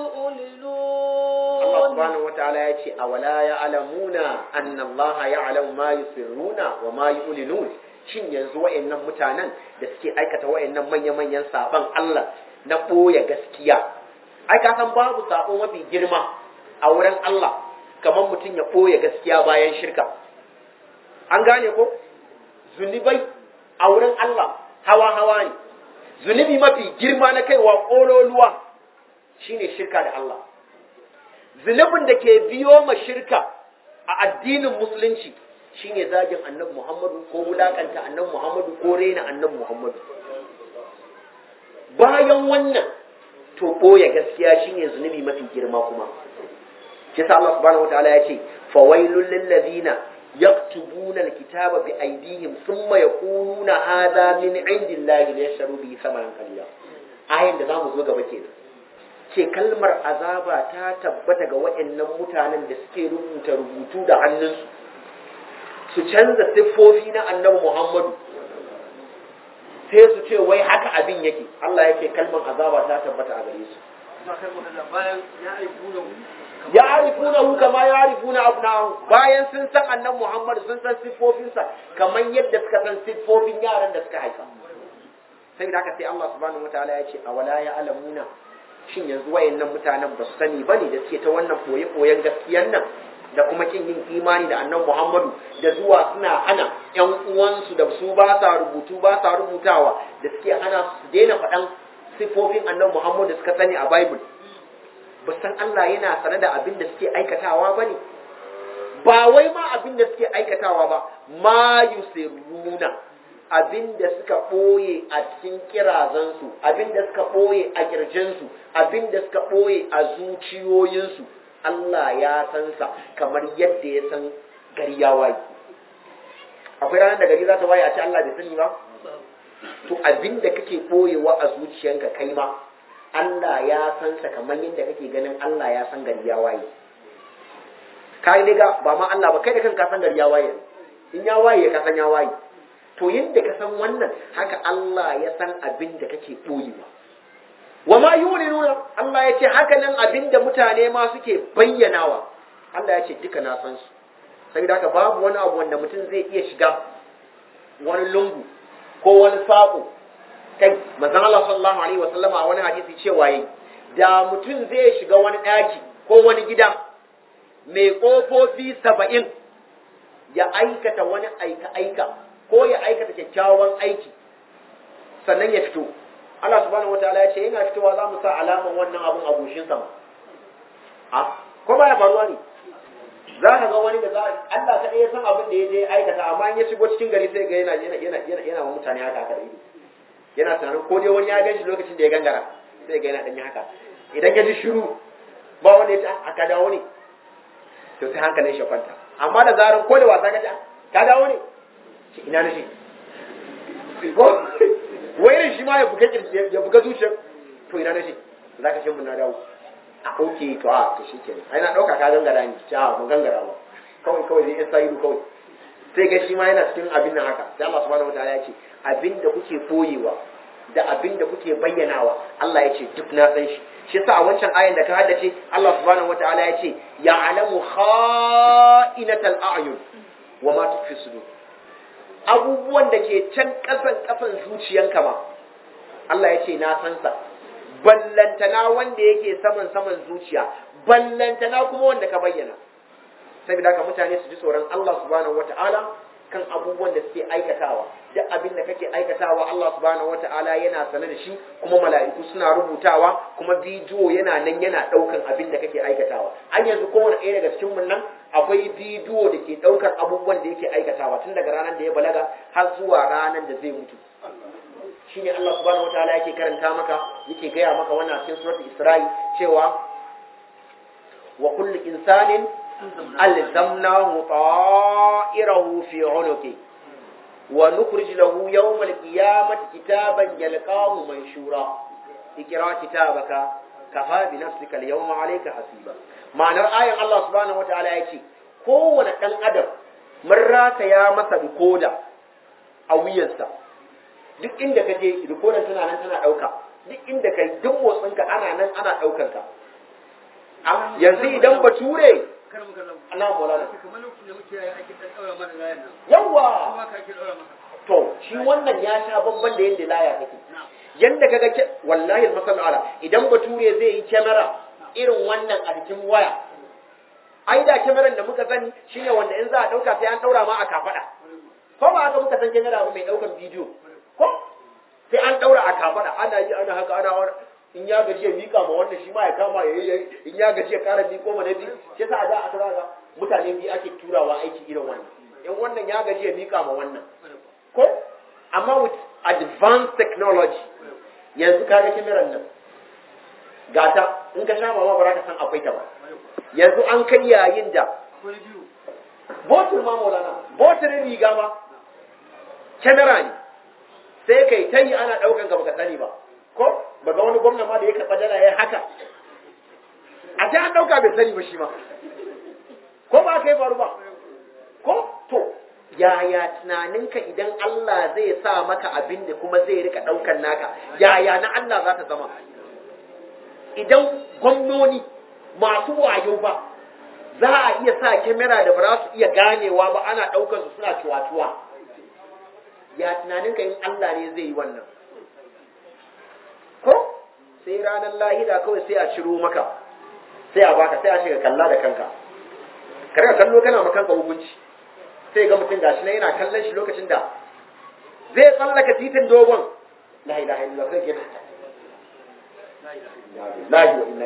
يعلنون Allah subhanahu wata'ala ya ce awala ya'lamuna anna Allah ya'lamu ma yusirruna wa ma yu'linun shin yanzu wa'annan mutanen da suke aikata wa'annan manya-manyan saban Allah na ɓoye gaskiya ai ka san babu sabo mafi girma a wurin Allah kamar mutum ya ɓoye gaskiya bayan shirka an gane ko zunubai a wurin Allah hawa-hawa ne zunubi mafi girma na kaiwa ƙololuwa shine shirka da Allah zunubin da ke biyo ma shirka a addinin musulunci shine zagin annabi Muhammadu ko wulakanta annabi Muhammadu ko rena annabi Muhammadu bayan wannan to ɓoye gaskiya shine zunubi mafi girma kuma shi sa Allah subhanahu wataala ya ce fawailul lil ladina yaktubuna alkitaba bi aydihim thumma yaquluna hadha min indillahi liyashtaru bihi thamanan qalila ayin da zamu zo gaba kenan ce kalmar azaba ta tabbata ga waɗannan mutanen da suke rubuta rubutu da hannunsu su canza siffofi na annabi Muhammadu sai su ce wai haka abin yake Allah yake kalmar azaba ta tabbata a gare su ya arifuna hu kama ya arifuna abnahu bayan sun san annabi Muhammadu sun san siffofinsa kamar yadda suka san siffofin yaran da suka haifa sai da haka sai Allah subhanahu wataala ya ce awala ya alamuna shin yanzu wayannan mutanen ba su sani bane da suke ta wannan koye-koyen gaskiyan nan da kuma kin yin imani da annabi Muhammadu da zuwa suna hana ƴan uwansu da su ba sa rubutu ba sa rubutawa da suke hana su daina faɗan sifofin annabi Muhammadu da suka sani a Bible ba san Allah yana sane da abin da suke aikatawa bane ba wai ma abin da suke aikatawa ba ma yusirruna abin da suka ɓoye a cikin kirazansu abin da suka ɓoye a ƙirjinsu abin da suka ɓoye a zuciyoyinsu Allah ya san sa kamar yadda ya san gari ya waye akwai ranar da gari za ta waye a ce Allah bai sani ba to abin da kake ɓoyewa a zuciyanka kai ma Allah ya san sa kamar yadda kake ganin Allah ya san gari ya waye kai daga ba ma Allah ba kai da kanka san gari ya waye in ya waye ka san ya waye to yadda ka san wannan haka Allah ya san abin da kake ɓoyewa wa ma nuna Allah ya ce haka nan abin da mutane ma suke bayyanawa Allah ya ce duka na san su saboda haka babu wani abu wanda mutum zai iya shiga wani lungu ko wani saƙo kai manzon Allah sallallahu alaihi wasallam a wani hadisi cewa yayi da mutum zai shiga wani ɗaki ko wani gida mai ƙofofi saba'in ya aikata wani aika-aika ko ya aikata kyakkyawan aiki sannan ya fito Allah subhanahu wataala ya ce yana fitowa za mu sa alaman wannan abun a goshin sama a ko ba ya faruwa ne za ka ga wani da za Allah ta ya san abin da ya je aikata amma in ya shigo cikin gari sai ga yana yana yana yana yana wa mutane haka haka ido yana tunanin ko dai wani ya ganshi lokacin da ya gangara sai ga yana dan haka idan ya ji shiru ba wanda ya ce aka dawo ne to sai hankalin shi kwanta amma da zarar ko da wasa ka ji ka dawo ne ce ina na shi wairin shi ma ya buga ya buga zuciyar to ina na shi za ka ce mun na dawo a ok to a to shi ke ai na ɗauka ka gangara ni ce a mun gangara ba kawai kawai zai isa ido kawai sai ga shi ma yana cikin abin nan haka sai Allah subhanahu wataala ya ce abin da kuke koyewa da abin da kuke bayyanawa Allah ya ce duk na san shi shi sa a wancan ayan da ka haddace Allah subhanahu wataala ya ce ya'lamu kha'inatal a'yun wa ma tukfi sudur abubuwan da ke can kasan kasan zuciyanka ma Allah ya ce na san sa ballantana wanda yake saman saman zuciya ballantana kuma wanda ka bayyana saboda haka mutane su ji tsoron Allah subhanahu wata'ala kan abubuwan da suke aikatawa duk abin da kake aikatawa Allah subhanahu wata'ala yana sane da shi kuma mala'iku suna rubutawa kuma bidiyo yana nan yana daukan abin da kake aikatawa an yanzu kowane ɗaya daga cikin mun nan akwai bidiyo da ke daukar abubuwan da yake aikatawa tun daga ranar da ya balaga har zuwa ranar da zai mutu shine Allah subhanahu wataala yake karanta maka yake gaya maka wannan cikin suratul Isra'i cewa wa kullu insanin alzamnahu ta'irahu fi 'unuqi wa nukhrij lahu yawm al-qiyamati kitaban yalqahu manshura ikra kitabaka kafa bi nafsika al-yawma 'alayka hasiba ma'anar ayan Allah subhanahu wataala yace kowane dan adam mun rataya masa rikoda a wuyansa duk inda ka je rikodar tana nan tana ɗauka duk inda ka duk motsinka ana nan ana ɗaukar ka yanzu idan bature ana mola yawa to shi wannan ya sha babban da yadda laya take yanda kaga ke wallahi masal ala idan bature zai yi kyamara irin wannan a cikin waya ai da kyamaran da muka sani shine wanda in za a ɗauka sai an ɗaura ma a kafada ko ba haka muka san kyamara ba mai ɗaukar bidiyo ko sai an daura a kafada ana yi ana haka ana wani in ya gaji ya mika ma wannan shi ma ya kama ya yi in ya gaji ya kara miko ma na biyu shi yasa a da aka zaga mutane biyu ake turawa aiki irin wannan in wannan ya gaji ya mika ma wannan ko amma with advanced technology yanzu ka ga kimiran nan gata in ka sha mama ba za ka san akwai ta ba yanzu an kai yayin da botul ma maulana botul riga ma kyamara ne sai kai ta yi ana ɗaukan ka baka sani ba ko ba ga wani gwamna ma da ya karɓa dala ya haka a ta an ɗauka bai sani ba shi ma ko ba ka yi faru ba ko to yaya tunaninka idan Allah zai sa maka abin da kuma zai rika ɗaukan naka yaya na Allah za ta zama idan gwamnoni masu wayo ba za a iya sa kyamara da ba za su iya ganewa ba ana ɗaukar su suna cuwa-cuwa ya tunaninka in Allah ne zai yi wannan ko sai ranar lahira kawai sai a ciro maka sai a baka sai a shiga kalla da kanka ka rika kallo kana ma kanka hukunci sai ga mutum gashi na yana kallon shi lokacin da zai tsallaka titin dogon la ilaha illallah sai ke la ilaha wa inna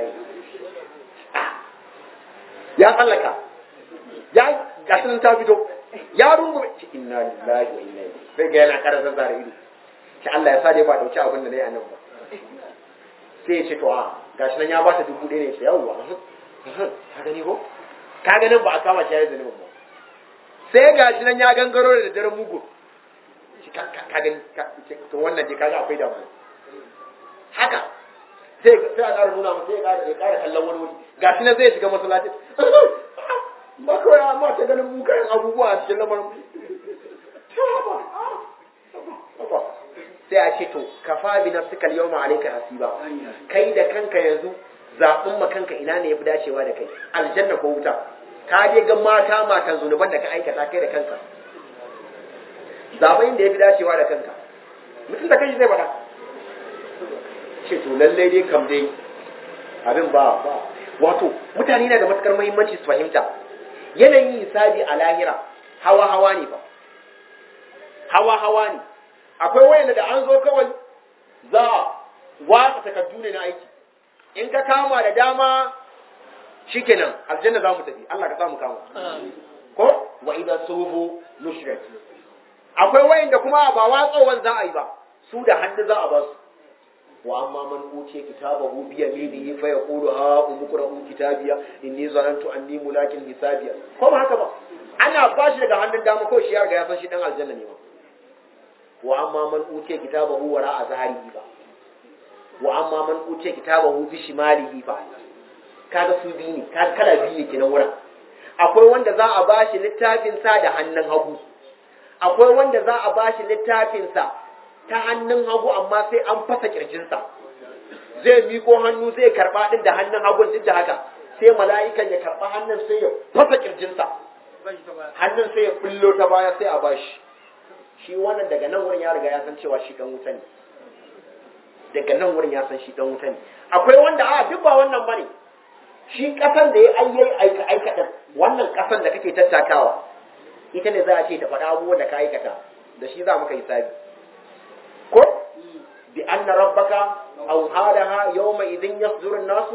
ya tsallaka ya gashi nan ta fito ya rungume ci inna lillahi wa inna ilaihi sai ga yana ƙara zazzara ido ki Allah ya sa dai ba dauki abin da nayi anan ba sai ya ce to a gashi nan ya ba ta dubu ɗaya ne sai yawwa ka gani ko ka ganin ba a kama shi ya zane ba sai gashi nan ya gangaro da daren mugu ka gani to wannan dai kaga akwai damuwa haka sai sai a ƙara nuna masa sai ya ƙara kallon wani wuri gashi nan zai shiga masallaci ba kawai amma ta ganin mu kayan abubuwa a cikin lamarin sai a ce to kafa bi nafsika al-yawma alayka hasiba kai da kanka yanzu zaɓin ma kanka ina ne yafi dacewa da kai aljanna ko wuta ka je ga mata matan zunuban da ka aikata kai da kanka zaɓin da yafi dacewa da kanka mutum da kanshi zai faɗa ce to lallai dai kam dai abin ba ba wato mutane na da matukar muhimmanci su fahimta yanayin hisabi a lahira hawa hawa ne ba hawa hawa ne akwai wayanda da an zo kawai za a watsa takardu ne na aiki in ka kama da dama shikenan aljanna za mu tafi Allah ka samu kama ko wa idan suhufu nushrat akwai wayanda kuma ba watsowan za a yi ba su da hannu za a ba su wa amma man utiya kitabahu bi yaminihi fa yaqulu ha umqra'u kitabiya inni zanantu anni mulakin hisabiya ko ba haka ba ana bashi daga hannun dama ko shi ya riga ya san shi dan aljanna ne ma wa amma man utiya kitabahu wara azharihi ba wa amma man utiya kitabahu bi shimalihi ba kaga su bi ne kaga kala biyu ne kenan wurin akwai wanda za a bashi littafin sa da hannun hagu akwai wanda za a bashi littafinsa ta hannun hagu amma sai an fasa kirjinsa zai miko hannu zai karba din da hannun hagun duk da haka sai mala'ikan ya karba hannun sai ya fasa kirjinsa hannun sai ya bullo ta baya sai a bashi shi wannan daga nan wurin ya riga ya san cewa shi dan wuta ne daga nan wurin ya san shi dan wuta ne akwai wanda a duk ba wannan bane shi kasan da ya ayyai aika aikatan wannan kasan da kake tattakawa ita ne za a ce ta faɗa abubuwan da ka aikata da shi za muka yi sabi ko bi anna rabbaka aw halaha yawma idin yasduru an-nasu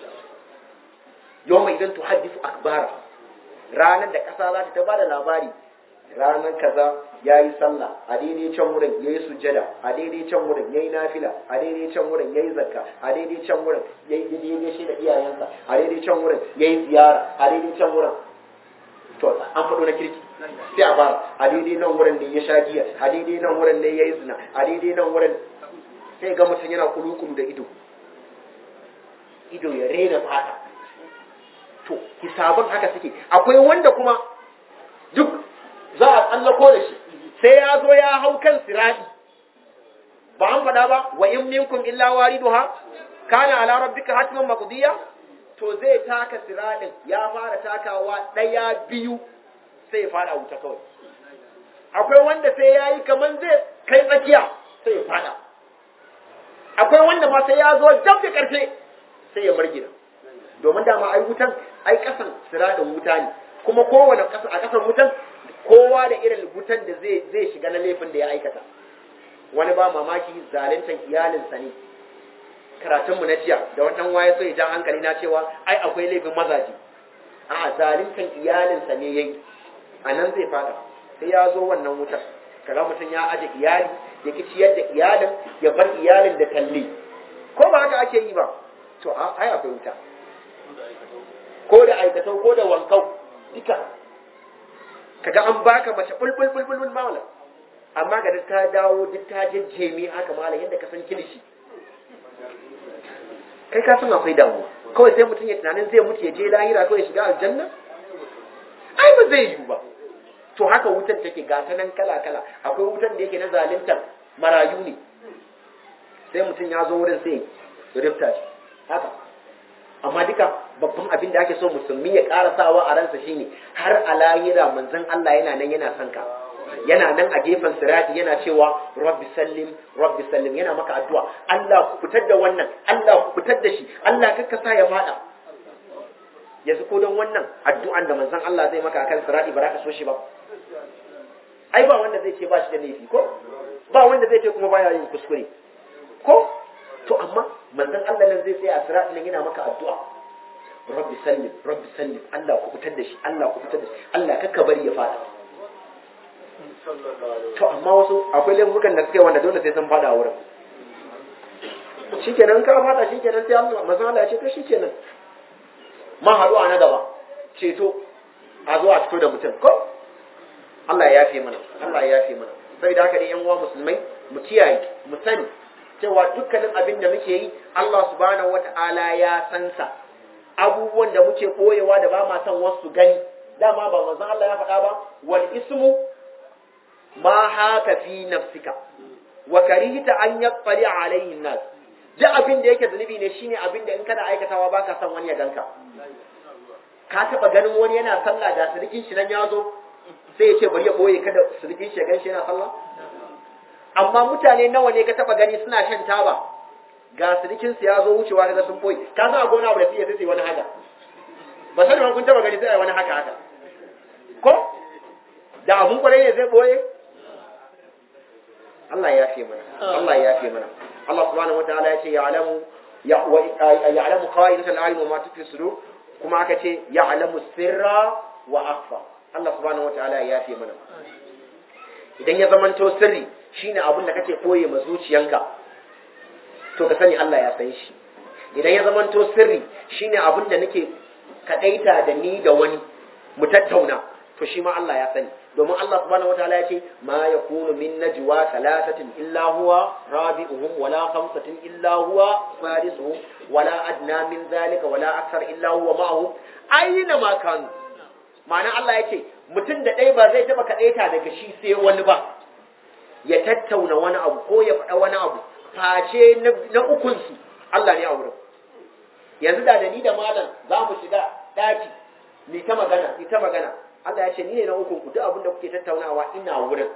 yawma idin tuhaddithu akbara ranar da kasa za ta bada labari ranar kaza ya yi sallah a daidai can wurin ya yi sujjada a daidai can wurin ya yi nafila a daidai can wurin ya yi zakka a daidai can wurin ya yi daidai shi da iyayensa a daidai can wurin ya yi ziyara a daidai can wurin to an faɗo na kirki sai a bara a daidai nan wurin da ya sha giya a daidai nan wurin da ya yi zina a daidai nan wurin sai ga mutum yana kulukulu da ido ido ya rena fata to hisabun haka suke akwai wanda kuma duk za a tsallako da shi sai ya zo ya hau kan siradi ba an faɗa ba wa in minkum illa wariduha kana ala rabbika hatman maqdiya to zai taka siradin ya fara takawa ɗaya biyu sai ya fada wuta kawai akwai wanda sai ya yi kaman zai kai tsakiya sai ya fada akwai wanda ma sai ya zo dab da ƙarfe sai ya margina domin dama ai wutan ai ƙasan siradin wuta ne kuma kowane ƙasa a ƙasan wutan kowa da irin wutan da zai zai shiga na laifin da ya aikata wani ba mamaki zaluntan iyalinsa ne karatunmu na jiya da wannan waye so ya ja hankali na cewa ai akwai laifin mazaji a zaluntan iyalinsa ne yayi a nan zai fada sai ya zo wannan wutar kaga mutum ya aje iyali ya ki ciyar da iyalin ya bar iyalin da talle ko ba haka ake yi ba to ai akwai wuta ko da aikatau ko da wankau duka kaga an baka mace bulbul bulbul bul mala amma ga ta dawo duk ta jejjeme haka mala yadda ka san kilishi kai ka san akwai damuwa kawai sai mutum ya tunanin zai mutu ya je lahira kawai ya shiga aljanna ai ba zai yiwu ba to haka wutan take ga ta nan kala kala akwai wutan da yake na zaluntar marayu ne sai mutum ya zo wurin sai ya rifta shi haka amma duka babban abin da ake so musulmi ya karasawa a ransa shine har a lahira manzon Allah yana nan yana son ka yana nan a gefen sirati yana cewa rabbi sallim rabbi sallim yana maka addu'a Allah ku fitar da wannan Allah ku fitar da shi Allah kakka sa ya fada yanzu ko don wannan addu'an da manzon Allah zai maka akan sirati ba za ka so shi ba ai ba wanda zai ce ba shi da laifi ko ba wanda zai ce kuma baya yin kuskure ko to amma manzon Allah nan zai tsaya a sirati nan yana maka addu'a rabbi sallim rabbi sallim Allah ku fitar da shi Allah ku fitar da shi Allah kakka bari ya fada to amma wasu akwai laifukan da suke wanda dole sai sun fada wurin shikenan ka fada shikenan sai Allah manzon Allah ya ce to shikenan ma haɗu a na gaba ceto a zo a fito da mutum ko Allah ya yafe mana Allah ya yafe mana saboda haka ne yan uwa musulmai mu kiyaye mu sani cewa dukkanin abin da muke yi Allah subhanahu wata'ala ya san sa abubuwan da muke koyewa da ba ma son wasu gani dama ba manzon Allah ya faɗa ba wal ismu ma haka fi nafsika wa karihta an yattali alayhi nas duk abin da yake zunubi ne shine abin da in kana aikatawa baka son wani ya ganka ka taba ganin wani yana sallah da sirikin shi nan ya zo sai ya ce bari ya boye kada sirikin shi ya gan shi yana sallah amma mutane nawa ne ka taba gani suna shan taba ga sirikin su ya zo wucewa daga sun boye ka san a gona abu da sai sai wani haka ba sani kun taba gani sai wani haka haka ko da abun kwarai ne zai boye Allah ya yafe mana Allah ya yafe mana Allah subhanahu wataala ya ce ya'lamu ya'lamu qa'inatal a'yun wa ma tukfi sudur kuma aka ce ya'lamu sirra wa akhfa Allah subhanahu wataala ya yafe mana idan ya zamanto sirri shine abin da kake koye ma zuciyanka to ka sani Allah ya san shi idan ya zamanto sirri shine abin da nake kadaita da ni da wani mu tattauna to shi ma Allah ya sani domin Allah subhanahu wataala ya ce ma yakunu min najwa thalathatin illa huwa rabi'uhum wala khamsatin illa huwa sadisuhum wala adna min zalika wala akthar illa huwa ma'ahum aina ma kanu ma'ana Allah ya ce mutum da ɗaya ba zai taɓa kaɗaita daga shi sai wani ba ya tattauna wani abu ko ya faɗa wani abu face na ukunsu Allah ne a wurin yanzu da da ni da malam za mu shiga ɗaki ni ta magana ni ta magana Allah ya ce ni ne na ukun ku duk abin da kuke tattaunawa ina wurin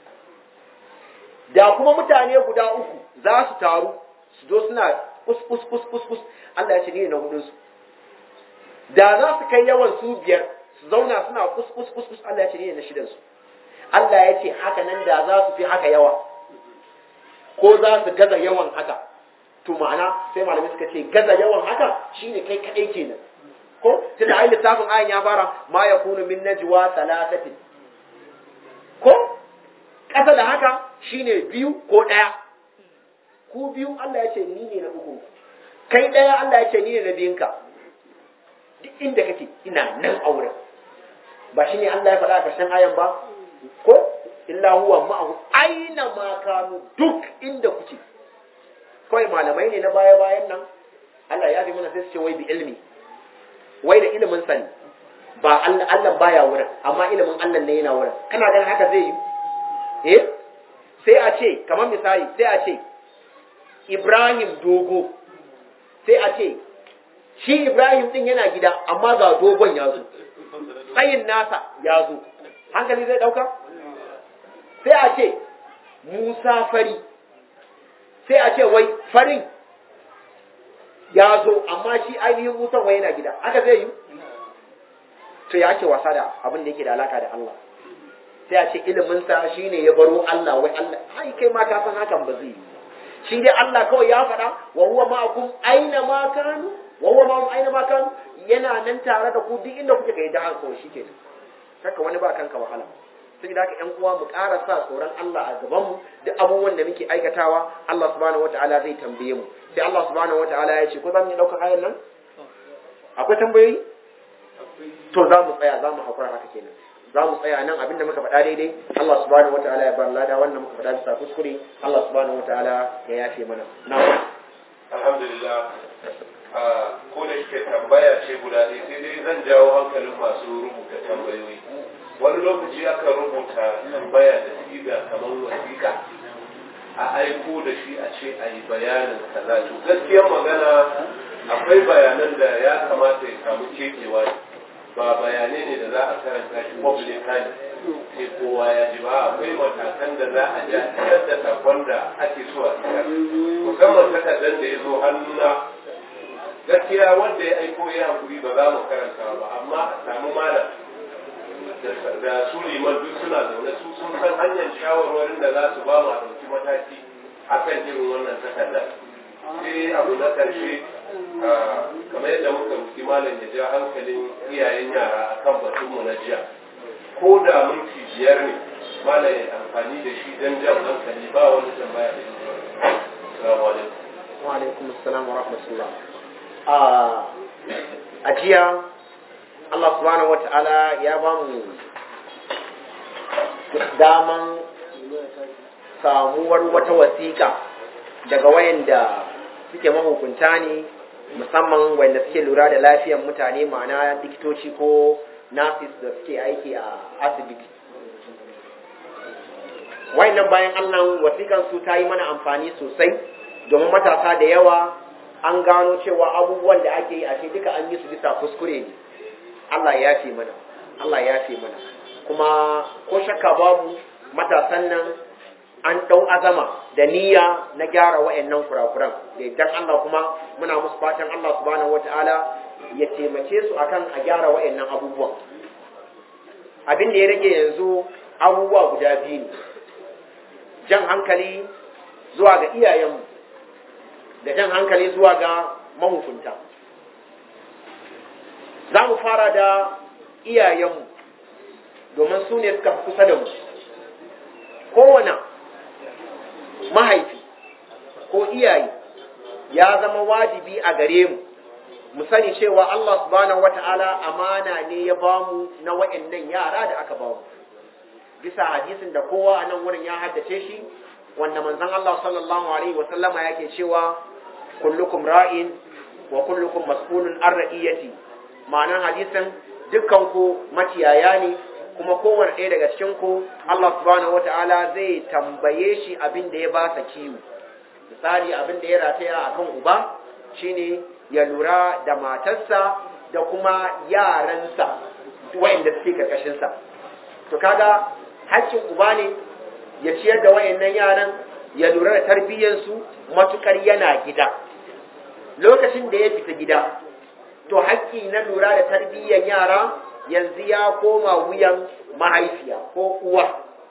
da kuma mutane guda uku za su taru su zo suna kus kus kus kus kus Allah ya ce ni ne na hudun su da za su kai yawan su biyar su zauna suna kus kus kus kus Allah ya ce ni ne na shidan su Allah ya ce haka nan da za su fi haka yawa ko za su gaza yawan haka to ma'ana sai malamai suka ce gaza yawan haka shine kai kadai kenan ko tunda ai littafin ayan ya fara ma yakunu min najwa thalathatin ko kasa da haka shine biyu ko daya ku biyu Allah ya ce ni ne na uku kai daya Allah ya ce ni ne na biyunka duk inda kake ina nan auren ba shine Allah ya faɗa a ƙarshen ayan ba ko illa huwa ma'ahu aina ma kanu duk inda kuke kawai malamai ne na baya bayan nan Allah ya bi mana sai su ce wai bi ilmi wai da ilimin sani ba Allah Allah baya wurin amma ilimin Allah ne yana wurin kana ganin haka zai yi eh sai a ce kamar misali sai a ce Ibrahim dogo sai a ce shi Ibrahim din yana gida amma ga dogon ya zo tsayin nasa ya zo hankali zai dauka sai a ce Musa fari sai a ce wai farin ya zo amma shi ainihin Musa wai yana gida haka zai yi to ya ce wasa da abin da yake da alaka da Allah sai a ce iliminsa shi ne ya baro Allah wai Allah ai kai ma ka san hakan ba zai yi shi dai Allah kawai ya faɗa wa huwa ma'akum aina ma kanu wa huwa ma'akum aina ma kanu yana nan tare da ku duk inda kuke kai da haka shi ke haka wani ba kanka wahala sai da haka ƴan uwa mu ƙara sa tsoron Allah a gaban mu duk abubuwan da muke aikatawa Allah subhanahu wataala zai tambaye mu sai Allah subhanahu wataala ya ce ko za mu yi ɗaukar ayan nan akwai tambayoyi to za mu tsaya za mu haƙura haka kenan za mu tsaya nan abinda muka faɗa daidai Allah subhanahu wataala ya bar lada wannan muka faɗa bisa kuskure Allah subhanahu wataala ya yafe mana na'am alhamdulillah ko da yake tambaya ce guda ɗaya sai dai zan jawo hankalin masu rubuta tambayoyi wani lokaci aka rubuta tambaya da siga kamar wasiƙa a aiko da shi a ce a yi bayanin kaza to gaskiyar magana akwai bayanan da ya kamata ya samu kekewa ba bayanai ne da za a karanta shi publicly sai kowa ya ji ba akwai matakan da za a ja da sakon da ake so a isar musamman takardar da ya zo hannuna gaskiya wanda ya aiko ya hankuri ba za mu karanta ba amma a samu malam da su liman duk suna zaune su sun san hanyar shawarwarin da za su ba mu a ɗauki mataki akan irin wannan takardar sai abu na ƙarshe kamar yadda muka rufi malam ya ja hankalin iyayen yara akan batunmu na jiya ko da minti biyar ne malam ya amfani da shi don jan hankali ba wani tambaya da shi assalamu alaikum wa alaikum assalam wa rahmatullah a jiya Allah subhanahu wata'ala ya ba mu daman samuwar wata wasiƙa daga wayanda suke mahukunta ne musamman wanda suke lura da lafiyar mutane ma'ana likitoci ko nurses da suke aiki a asibiti wayannan bayan Allah wasikan su ta yi mana amfani sosai domin matasa da yawa an gano cewa abubuwan da ake yi a duka an yi su bisa kuskure ne Allah ya fi mana Allah ya fi mana kuma ko shakka babu matasan nan an ɗau azama da niyya na gyara wa'annan kurakuran da idan Allah kuma muna musu fatan Allah subhanahu wata'ala ya taimake su akan a gyara wa'annan abubuwan abin da ya rage yanzu abubuwa guda biyu ne jan hankali zuwa ga iyayenmu da jan hankali zuwa ga mahukunta za mu fara da iyayenmu domin su ne suka fi kusa da mu kowane mahaifi ko iyaye ya zama wajibi a gare mu mu sani cewa Allah subhanahu wata'ala amana ne ya bamu na wa'annan yara da aka bamu bisa hadisin da kowa a nan wurin ya haddace shi wanda manzon Allah sallallahu alaihi wa sallama yake cewa kullukum ra'in wa kullukum mas'ulun an ra'iyati ma'anar hadisin dukkan ku maciyaya ne kuma kowane ɗaya daga cikin ku Allah subhanahu wata'ala zai tambaye shi abin da ya ba sa kiwo misali abin da ya rataya akan uba shine ya lura da matarsa da kuma yaransa wayanda suke karkashin sa to kaga haƙƙin uba ne ya ciyar da wayannan yaran ya lura da tarbiyyar su matukar yana gida lokacin da ya fita gida to haƙƙi na lura da tarbiyyar yara yanzu ya koma wuyan mahaifiya ko uwa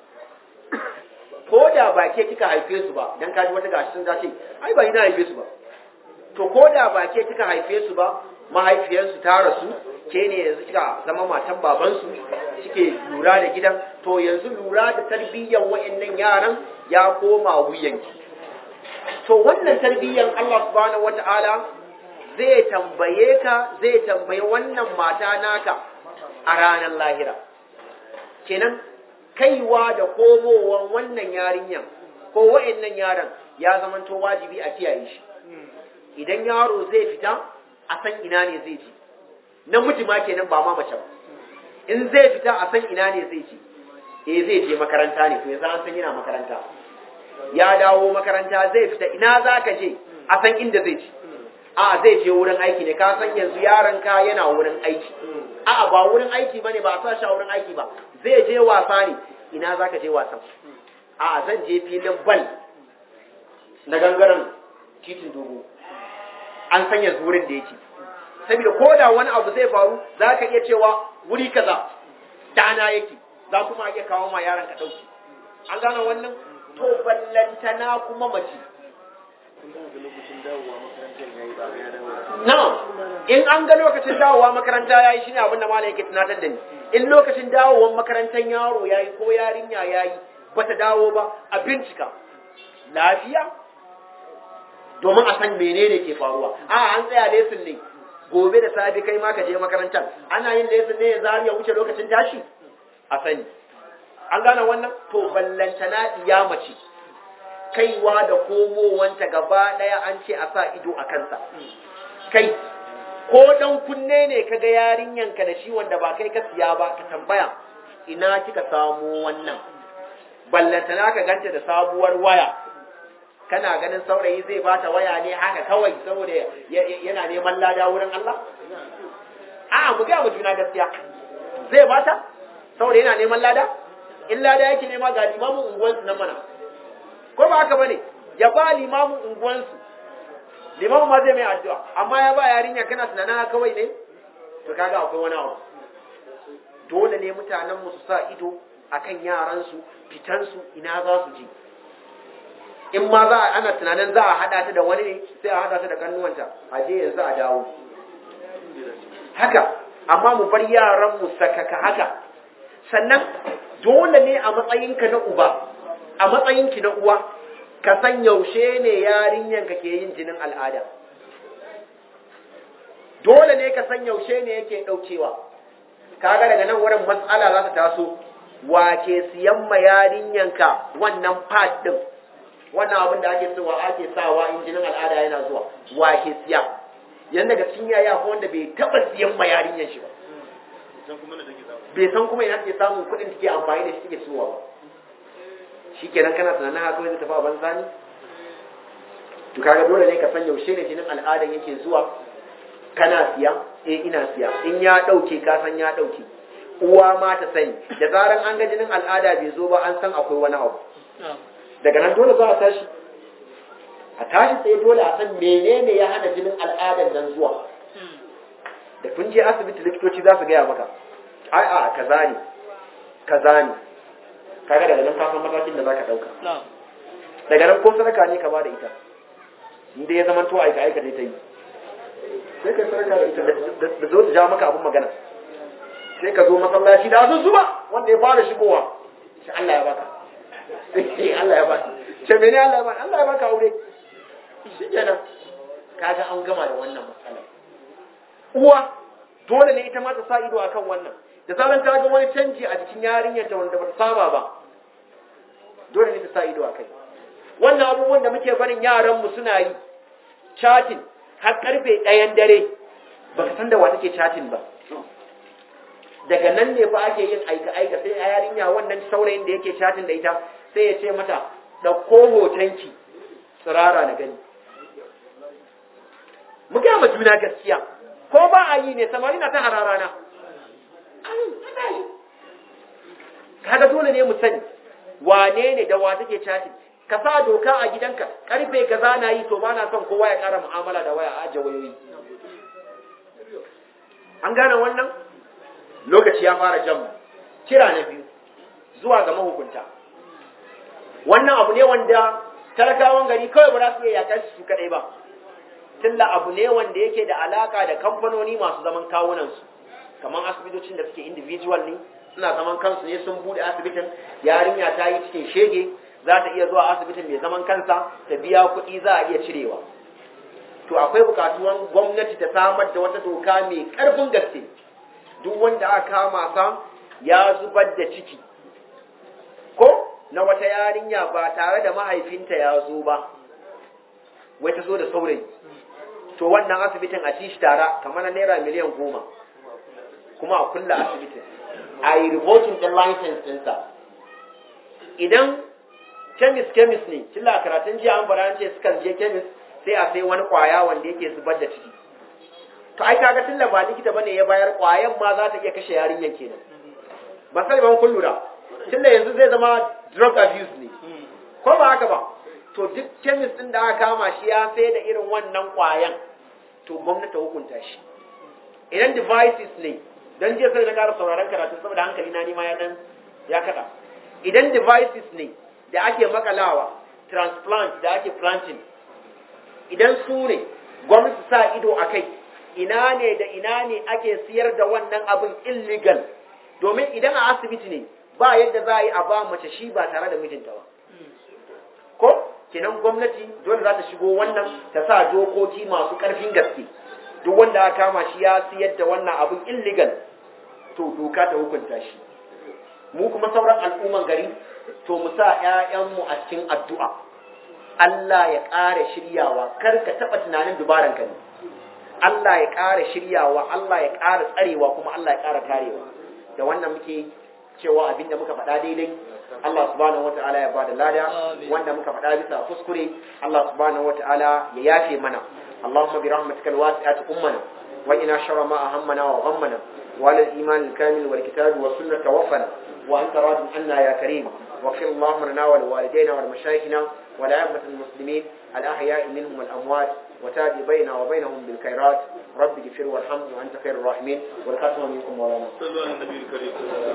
ko da ba ke kika haife su ba dan kaji wata gashi sun zace ai ba ina haife su ba to ko da ba ke kika haife su ba mahaifiyarsu ta rasu ke ne yanzu kika zama matan babansu kike lura da gidan to yanzu lura da tarbiyyar wa'annan yaran ya koma wuyanki to wannan tarbiyyar Allah subhanahu wata'ala zai tambaye ka zai tambaye wannan mata naka a ranar lahira kenan kaiwa da komowan wannan yarinyan ko wa'annan yaran ya zamanto wajibi a kiyaye shi idan yaro zai fita a san ina ne zai ji namiji ma kenan ba ma mace ba in zai fita a san ina ne zai ji eh zai je makaranta ne to yanzu an san yana makaranta ya dawo makaranta zai fita ina za ka je a san inda zai ci a zai je wurin aiki ne ka san yanzu yaron ka yana wurin aiki a ba wurin aiki bane ba a sa shi a wurin aiki ba zai je wasa ne ina za ka je wasan a zan je filin bal na gangaren titin dogo an san yanzu wurin da yake saboda ko da wani abu zai faru za ka iya cewa wuri kaza dana yake za kuma iya kawo ma yaron ka ɗauki an gane wannan to ballantana kuma mace na in an ga lokacin dawowa makaranta ya yi shi ne abinda malam yake tunatar da ni in lokacin dawowar makarantar yaro ya yi ko yarinya ya yi ba ta dawo ba a bincika lafiya domin a san menene ke faruwa a an tsaya lesin ne gobe da safe kai ma ka je makarantar ana yin lesin ne ya zari ya wuce lokacin tashi a sani an gane wannan to ballantana iya mace kaiwa da komowanta gaba daya an ce a sa ido a kansa kai ko dan kunne ne kaga yarinyanka da shi wanda ba kai ka siya ba ka tambaya ina kika samu wannan ballantana ka ganta da sabuwar waya kana ganin saurayi zai bata waya ne haka kawai saboda yana neman lada wurin Allah? A mu ga mu juna gaskiya. Zai bata saboda yana neman lada? In lada yake nema ga limamin unguwansu nan mana. Ko ba haka bane? Ya ba limamin unguwansu. Limamin ma zai mai addu'a, amma ya ba yarinya kana tunanin kawai ne? To kaga akwai wani abu. Dole ne mutanen mu su sa ido akan yaransu, fitansu ina za su je. in ma za a ana tunanin za a haɗa ta da wani ne sai a haɗa ta da kannuwanta a je yanzu a dawo haka amma mu bar yaran mu sakaka haka sannan dole ne a matsayinka na uba a matsayinki na uwa ka san yaushe ne yarinyanka ke yin jinin al'ada dole ne ka san yaushe ne yake ɗaukewa kaga daga nan wurin matsala za ta taso wa ke siyan ma yarinyanka wannan pad din wannan abin da ake cewa ake sawa in jinin al'ada yana zuwa wa ke siya yan daga cikin yaya ko wanda bai taba siyan ma yarinyan shi ba bai san kuma ina take samun kuɗin take amfani da shi take siyowa ba shikenan kana tunanin haka zai tafi a banza ne to kaga dole ne ka san yaushe ne jinin al'adan yake zuwa kana siya eh ina siya in ya dauke ka san ya dauke uwa ma ta sani da zaran an ga jinin al'ada bai zo ba an san akwai wani abu daga nan dole za a tashi a tashi tsaye dole a san menene ya hana jinin al'adar nan zuwa da kun je asibiti likitoci za su gaya maka ai a kaza ne kaza ne kaga daga nan kafin matakin da zaka dauka daga nan ko sadaka ne ka ba da ita inda ya zama to aika aika dai ta yi sai ka sadaka da ita da zo ta ja maka abin magana sai ka zo masallaci da azu zuba wanda ya fara shigowa sai Allah ya baka sai Allah ya baka ce mene Allah ya baka Allah ya baka aure shi kenan kaga an gama da wannan matsala uwa dole ne ita ma ta sa ido akan wannan da zaran ta ga wani canji a cikin yarinyar ta wanda bata saba ba dole ne ta sa ido akai wannan abubuwan da muke barin yaran mu suna yi chatting har karfe ɗayan dare baka san da wa take chatting ba daga nan ne fa ake yin aika aika sai a yarinya wannan saurayin da yake chatin da ita sai ya ce mata ɗauko hotonki tsirara na gani mu gaya ma juna gaskiya ko ba a yi ne samari na ta hararana ana yi kaga dole ne mu sani wane ne da wa take chatting ka sa doka a gidanka karfe kaza na yi to ba na son kowa ya kara mu'amala da waya a ajiye wayoyi an gane wannan lokaci ya fara jan kira na biyu zuwa ga mahukunta wannan abu ne wanda talakawan gari kawai ba za su iya yakar su kadai ba tilla abu ne wanda yake da alaka da kamfanoni masu zaman kawunansu kamar asibitocin da suke individual ne suna zaman kansu ne sun bude asibitin yarinya ta yi cikin shege za ta iya zuwa asibitin mai zaman kansa ta biya kuɗi za a iya cirewa to akwai bukatuwan gwamnati ta samar da wata doka mai ƙarfin gaske duk wanda aka kama sa ya zubar da ciki ko na wata yarinya ba tare da mahaifinta ya zo ba wai ta zo da saurayi to wannan asibitin a ci shi tara kamar na naira miliyan goma kuma a kulla asibitin a yi revoking ɗin license ɗinsa idan chemist chemist ne killa karatun jiya an fara ce sukan je chemist sai a sai wani kwaya wanda yake zubar da ciki to ai kaga tilla ba likita bane ya bayar kwayan ma za ta iya kashe yarinyan kenan ba sai ban kun lura tunda yanzu zai zama drug abuse ne ko ba haka ba to duk chemist din da aka kama shi ya sai da irin wannan kwayan to gwamnati hukunta shi idan devices ne dan je sai na ƙara sauraron karatu saboda hankali na nima ya dan ya kada idan devices ne da ake makalawa transplant da ake planting idan su ne gwamnati sa ido a kai ina ne da ina ne ake siyar da wannan abin illegal domin idan a asibiti ne ba yadda za a yi a ba mace shi ba tare da mijinta ba ko kenan gwamnati dole za ta shigo wannan ta sa dokoki masu ƙarfin gaske duk wanda aka kama shi ya siyar da wannan abin illegal to doka ta hukunta shi mu kuma sauran al'umman gari to mu sa ƴaƴanmu a cikin addu'a Allah ya ƙara shiryawa kar ka taɓa tunanin dubaran ka ne Allah ya ƙara shiryawa Allah ya ƙara tsarewa kuma Allah ya ƙara karewa da wannan muke cewa abinda muka faɗa daidai Allah subhanahu wata'ala ya bada lada wanda muka faɗa bisa kuskure Allah subhanahu wata'ala ya yafe mana Allahumma bi rahmatikal wasi'ati ummana wa ina sharra ma ahammana wa ghammana wa ala al-iman al-kamil wal kitab wa sunnah tawaffana wa anta radin anna ya karim واغفر اللهم لنا ولوالدينا ولمشايخنا ولأئمة المسلمين الأحياء منهم والأموات وتابع بيننا وبينهم بالخيرات رب اغفر وارحم وأنت خير الراحمين والختم منكم مولانا صلوا على النبي الكريم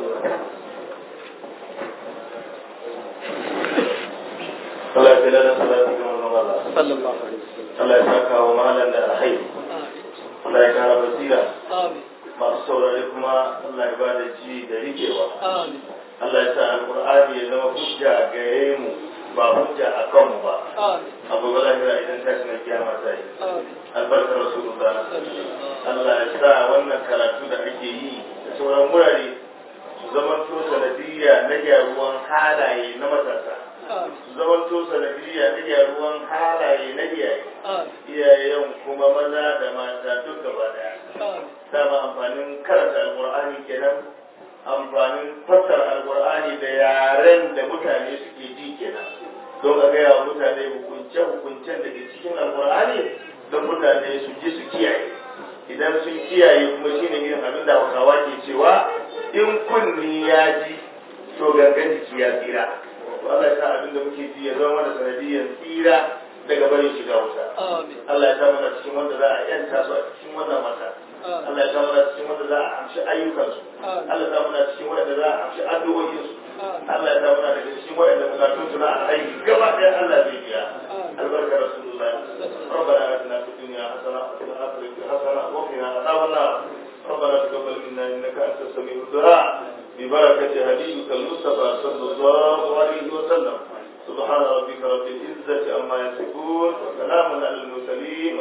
Allah ya lana salatu ga manzon Allah sallallahu alaihi wasallam Allah ya saka wa malam da alkhairi Allah ya kara basira Amin. masu saurare kuma Allah ya bada ji da rikewa Amin. Allah ya sa alqur'ani ya zama hujja gare mu ba hujja a kanmu ba Amin. abu ba lahira idan tashi na kiyama ta yi Amin. albarkar rasulullah Allah ya sa wannan karatu da ake yi da sauran wurare su zamanto sanadiyya na gyaruwan halaye na matasa Amin. su zamanto sanadiyya na gyaruwan halaye na iyaye Amin. iyayen kuma maza da mata duk gaba daya Amin. dama amfanin karanta alkur'ani kenan amfanin fassara alkur'ani da yaren da mutane suke ji kenan don a gaya wa mutane hukunce-hukuncen da ke cikin alkur'ani don mutane su ji su kiyaye idan sun kiyaye kuma shine irin abin da hausawa ke cewa in kunni ya ji to gangan jiki ya tsira to Allah ya sa abin da muke ji ya zama mana sanadiyyar tsira daga barin shiga wuta Amin. Allah ya sa mana cikin wanda za a yanta su a cikin wannan wata Allah ya sa mana cikin wanda za a amshi ayyukansu Allah ya sa mana cikin wanda za a amshi addu'o'insu Allah ya sa mana daga cikin wanda bukatun su na alhaji gaba ɗaya Allah zai biya albarkar rasulullah ربنا آتنا في الدنيا حسنة وفي الآخرة حسنة وقنا عذاب النار ربنا تقبل منا إنك أنت السميع الدعاء ببركة هديك المصطفى صلى الله عليه وسلم سبحان ربك رب العزة عما يصفون وسلام على المرسلين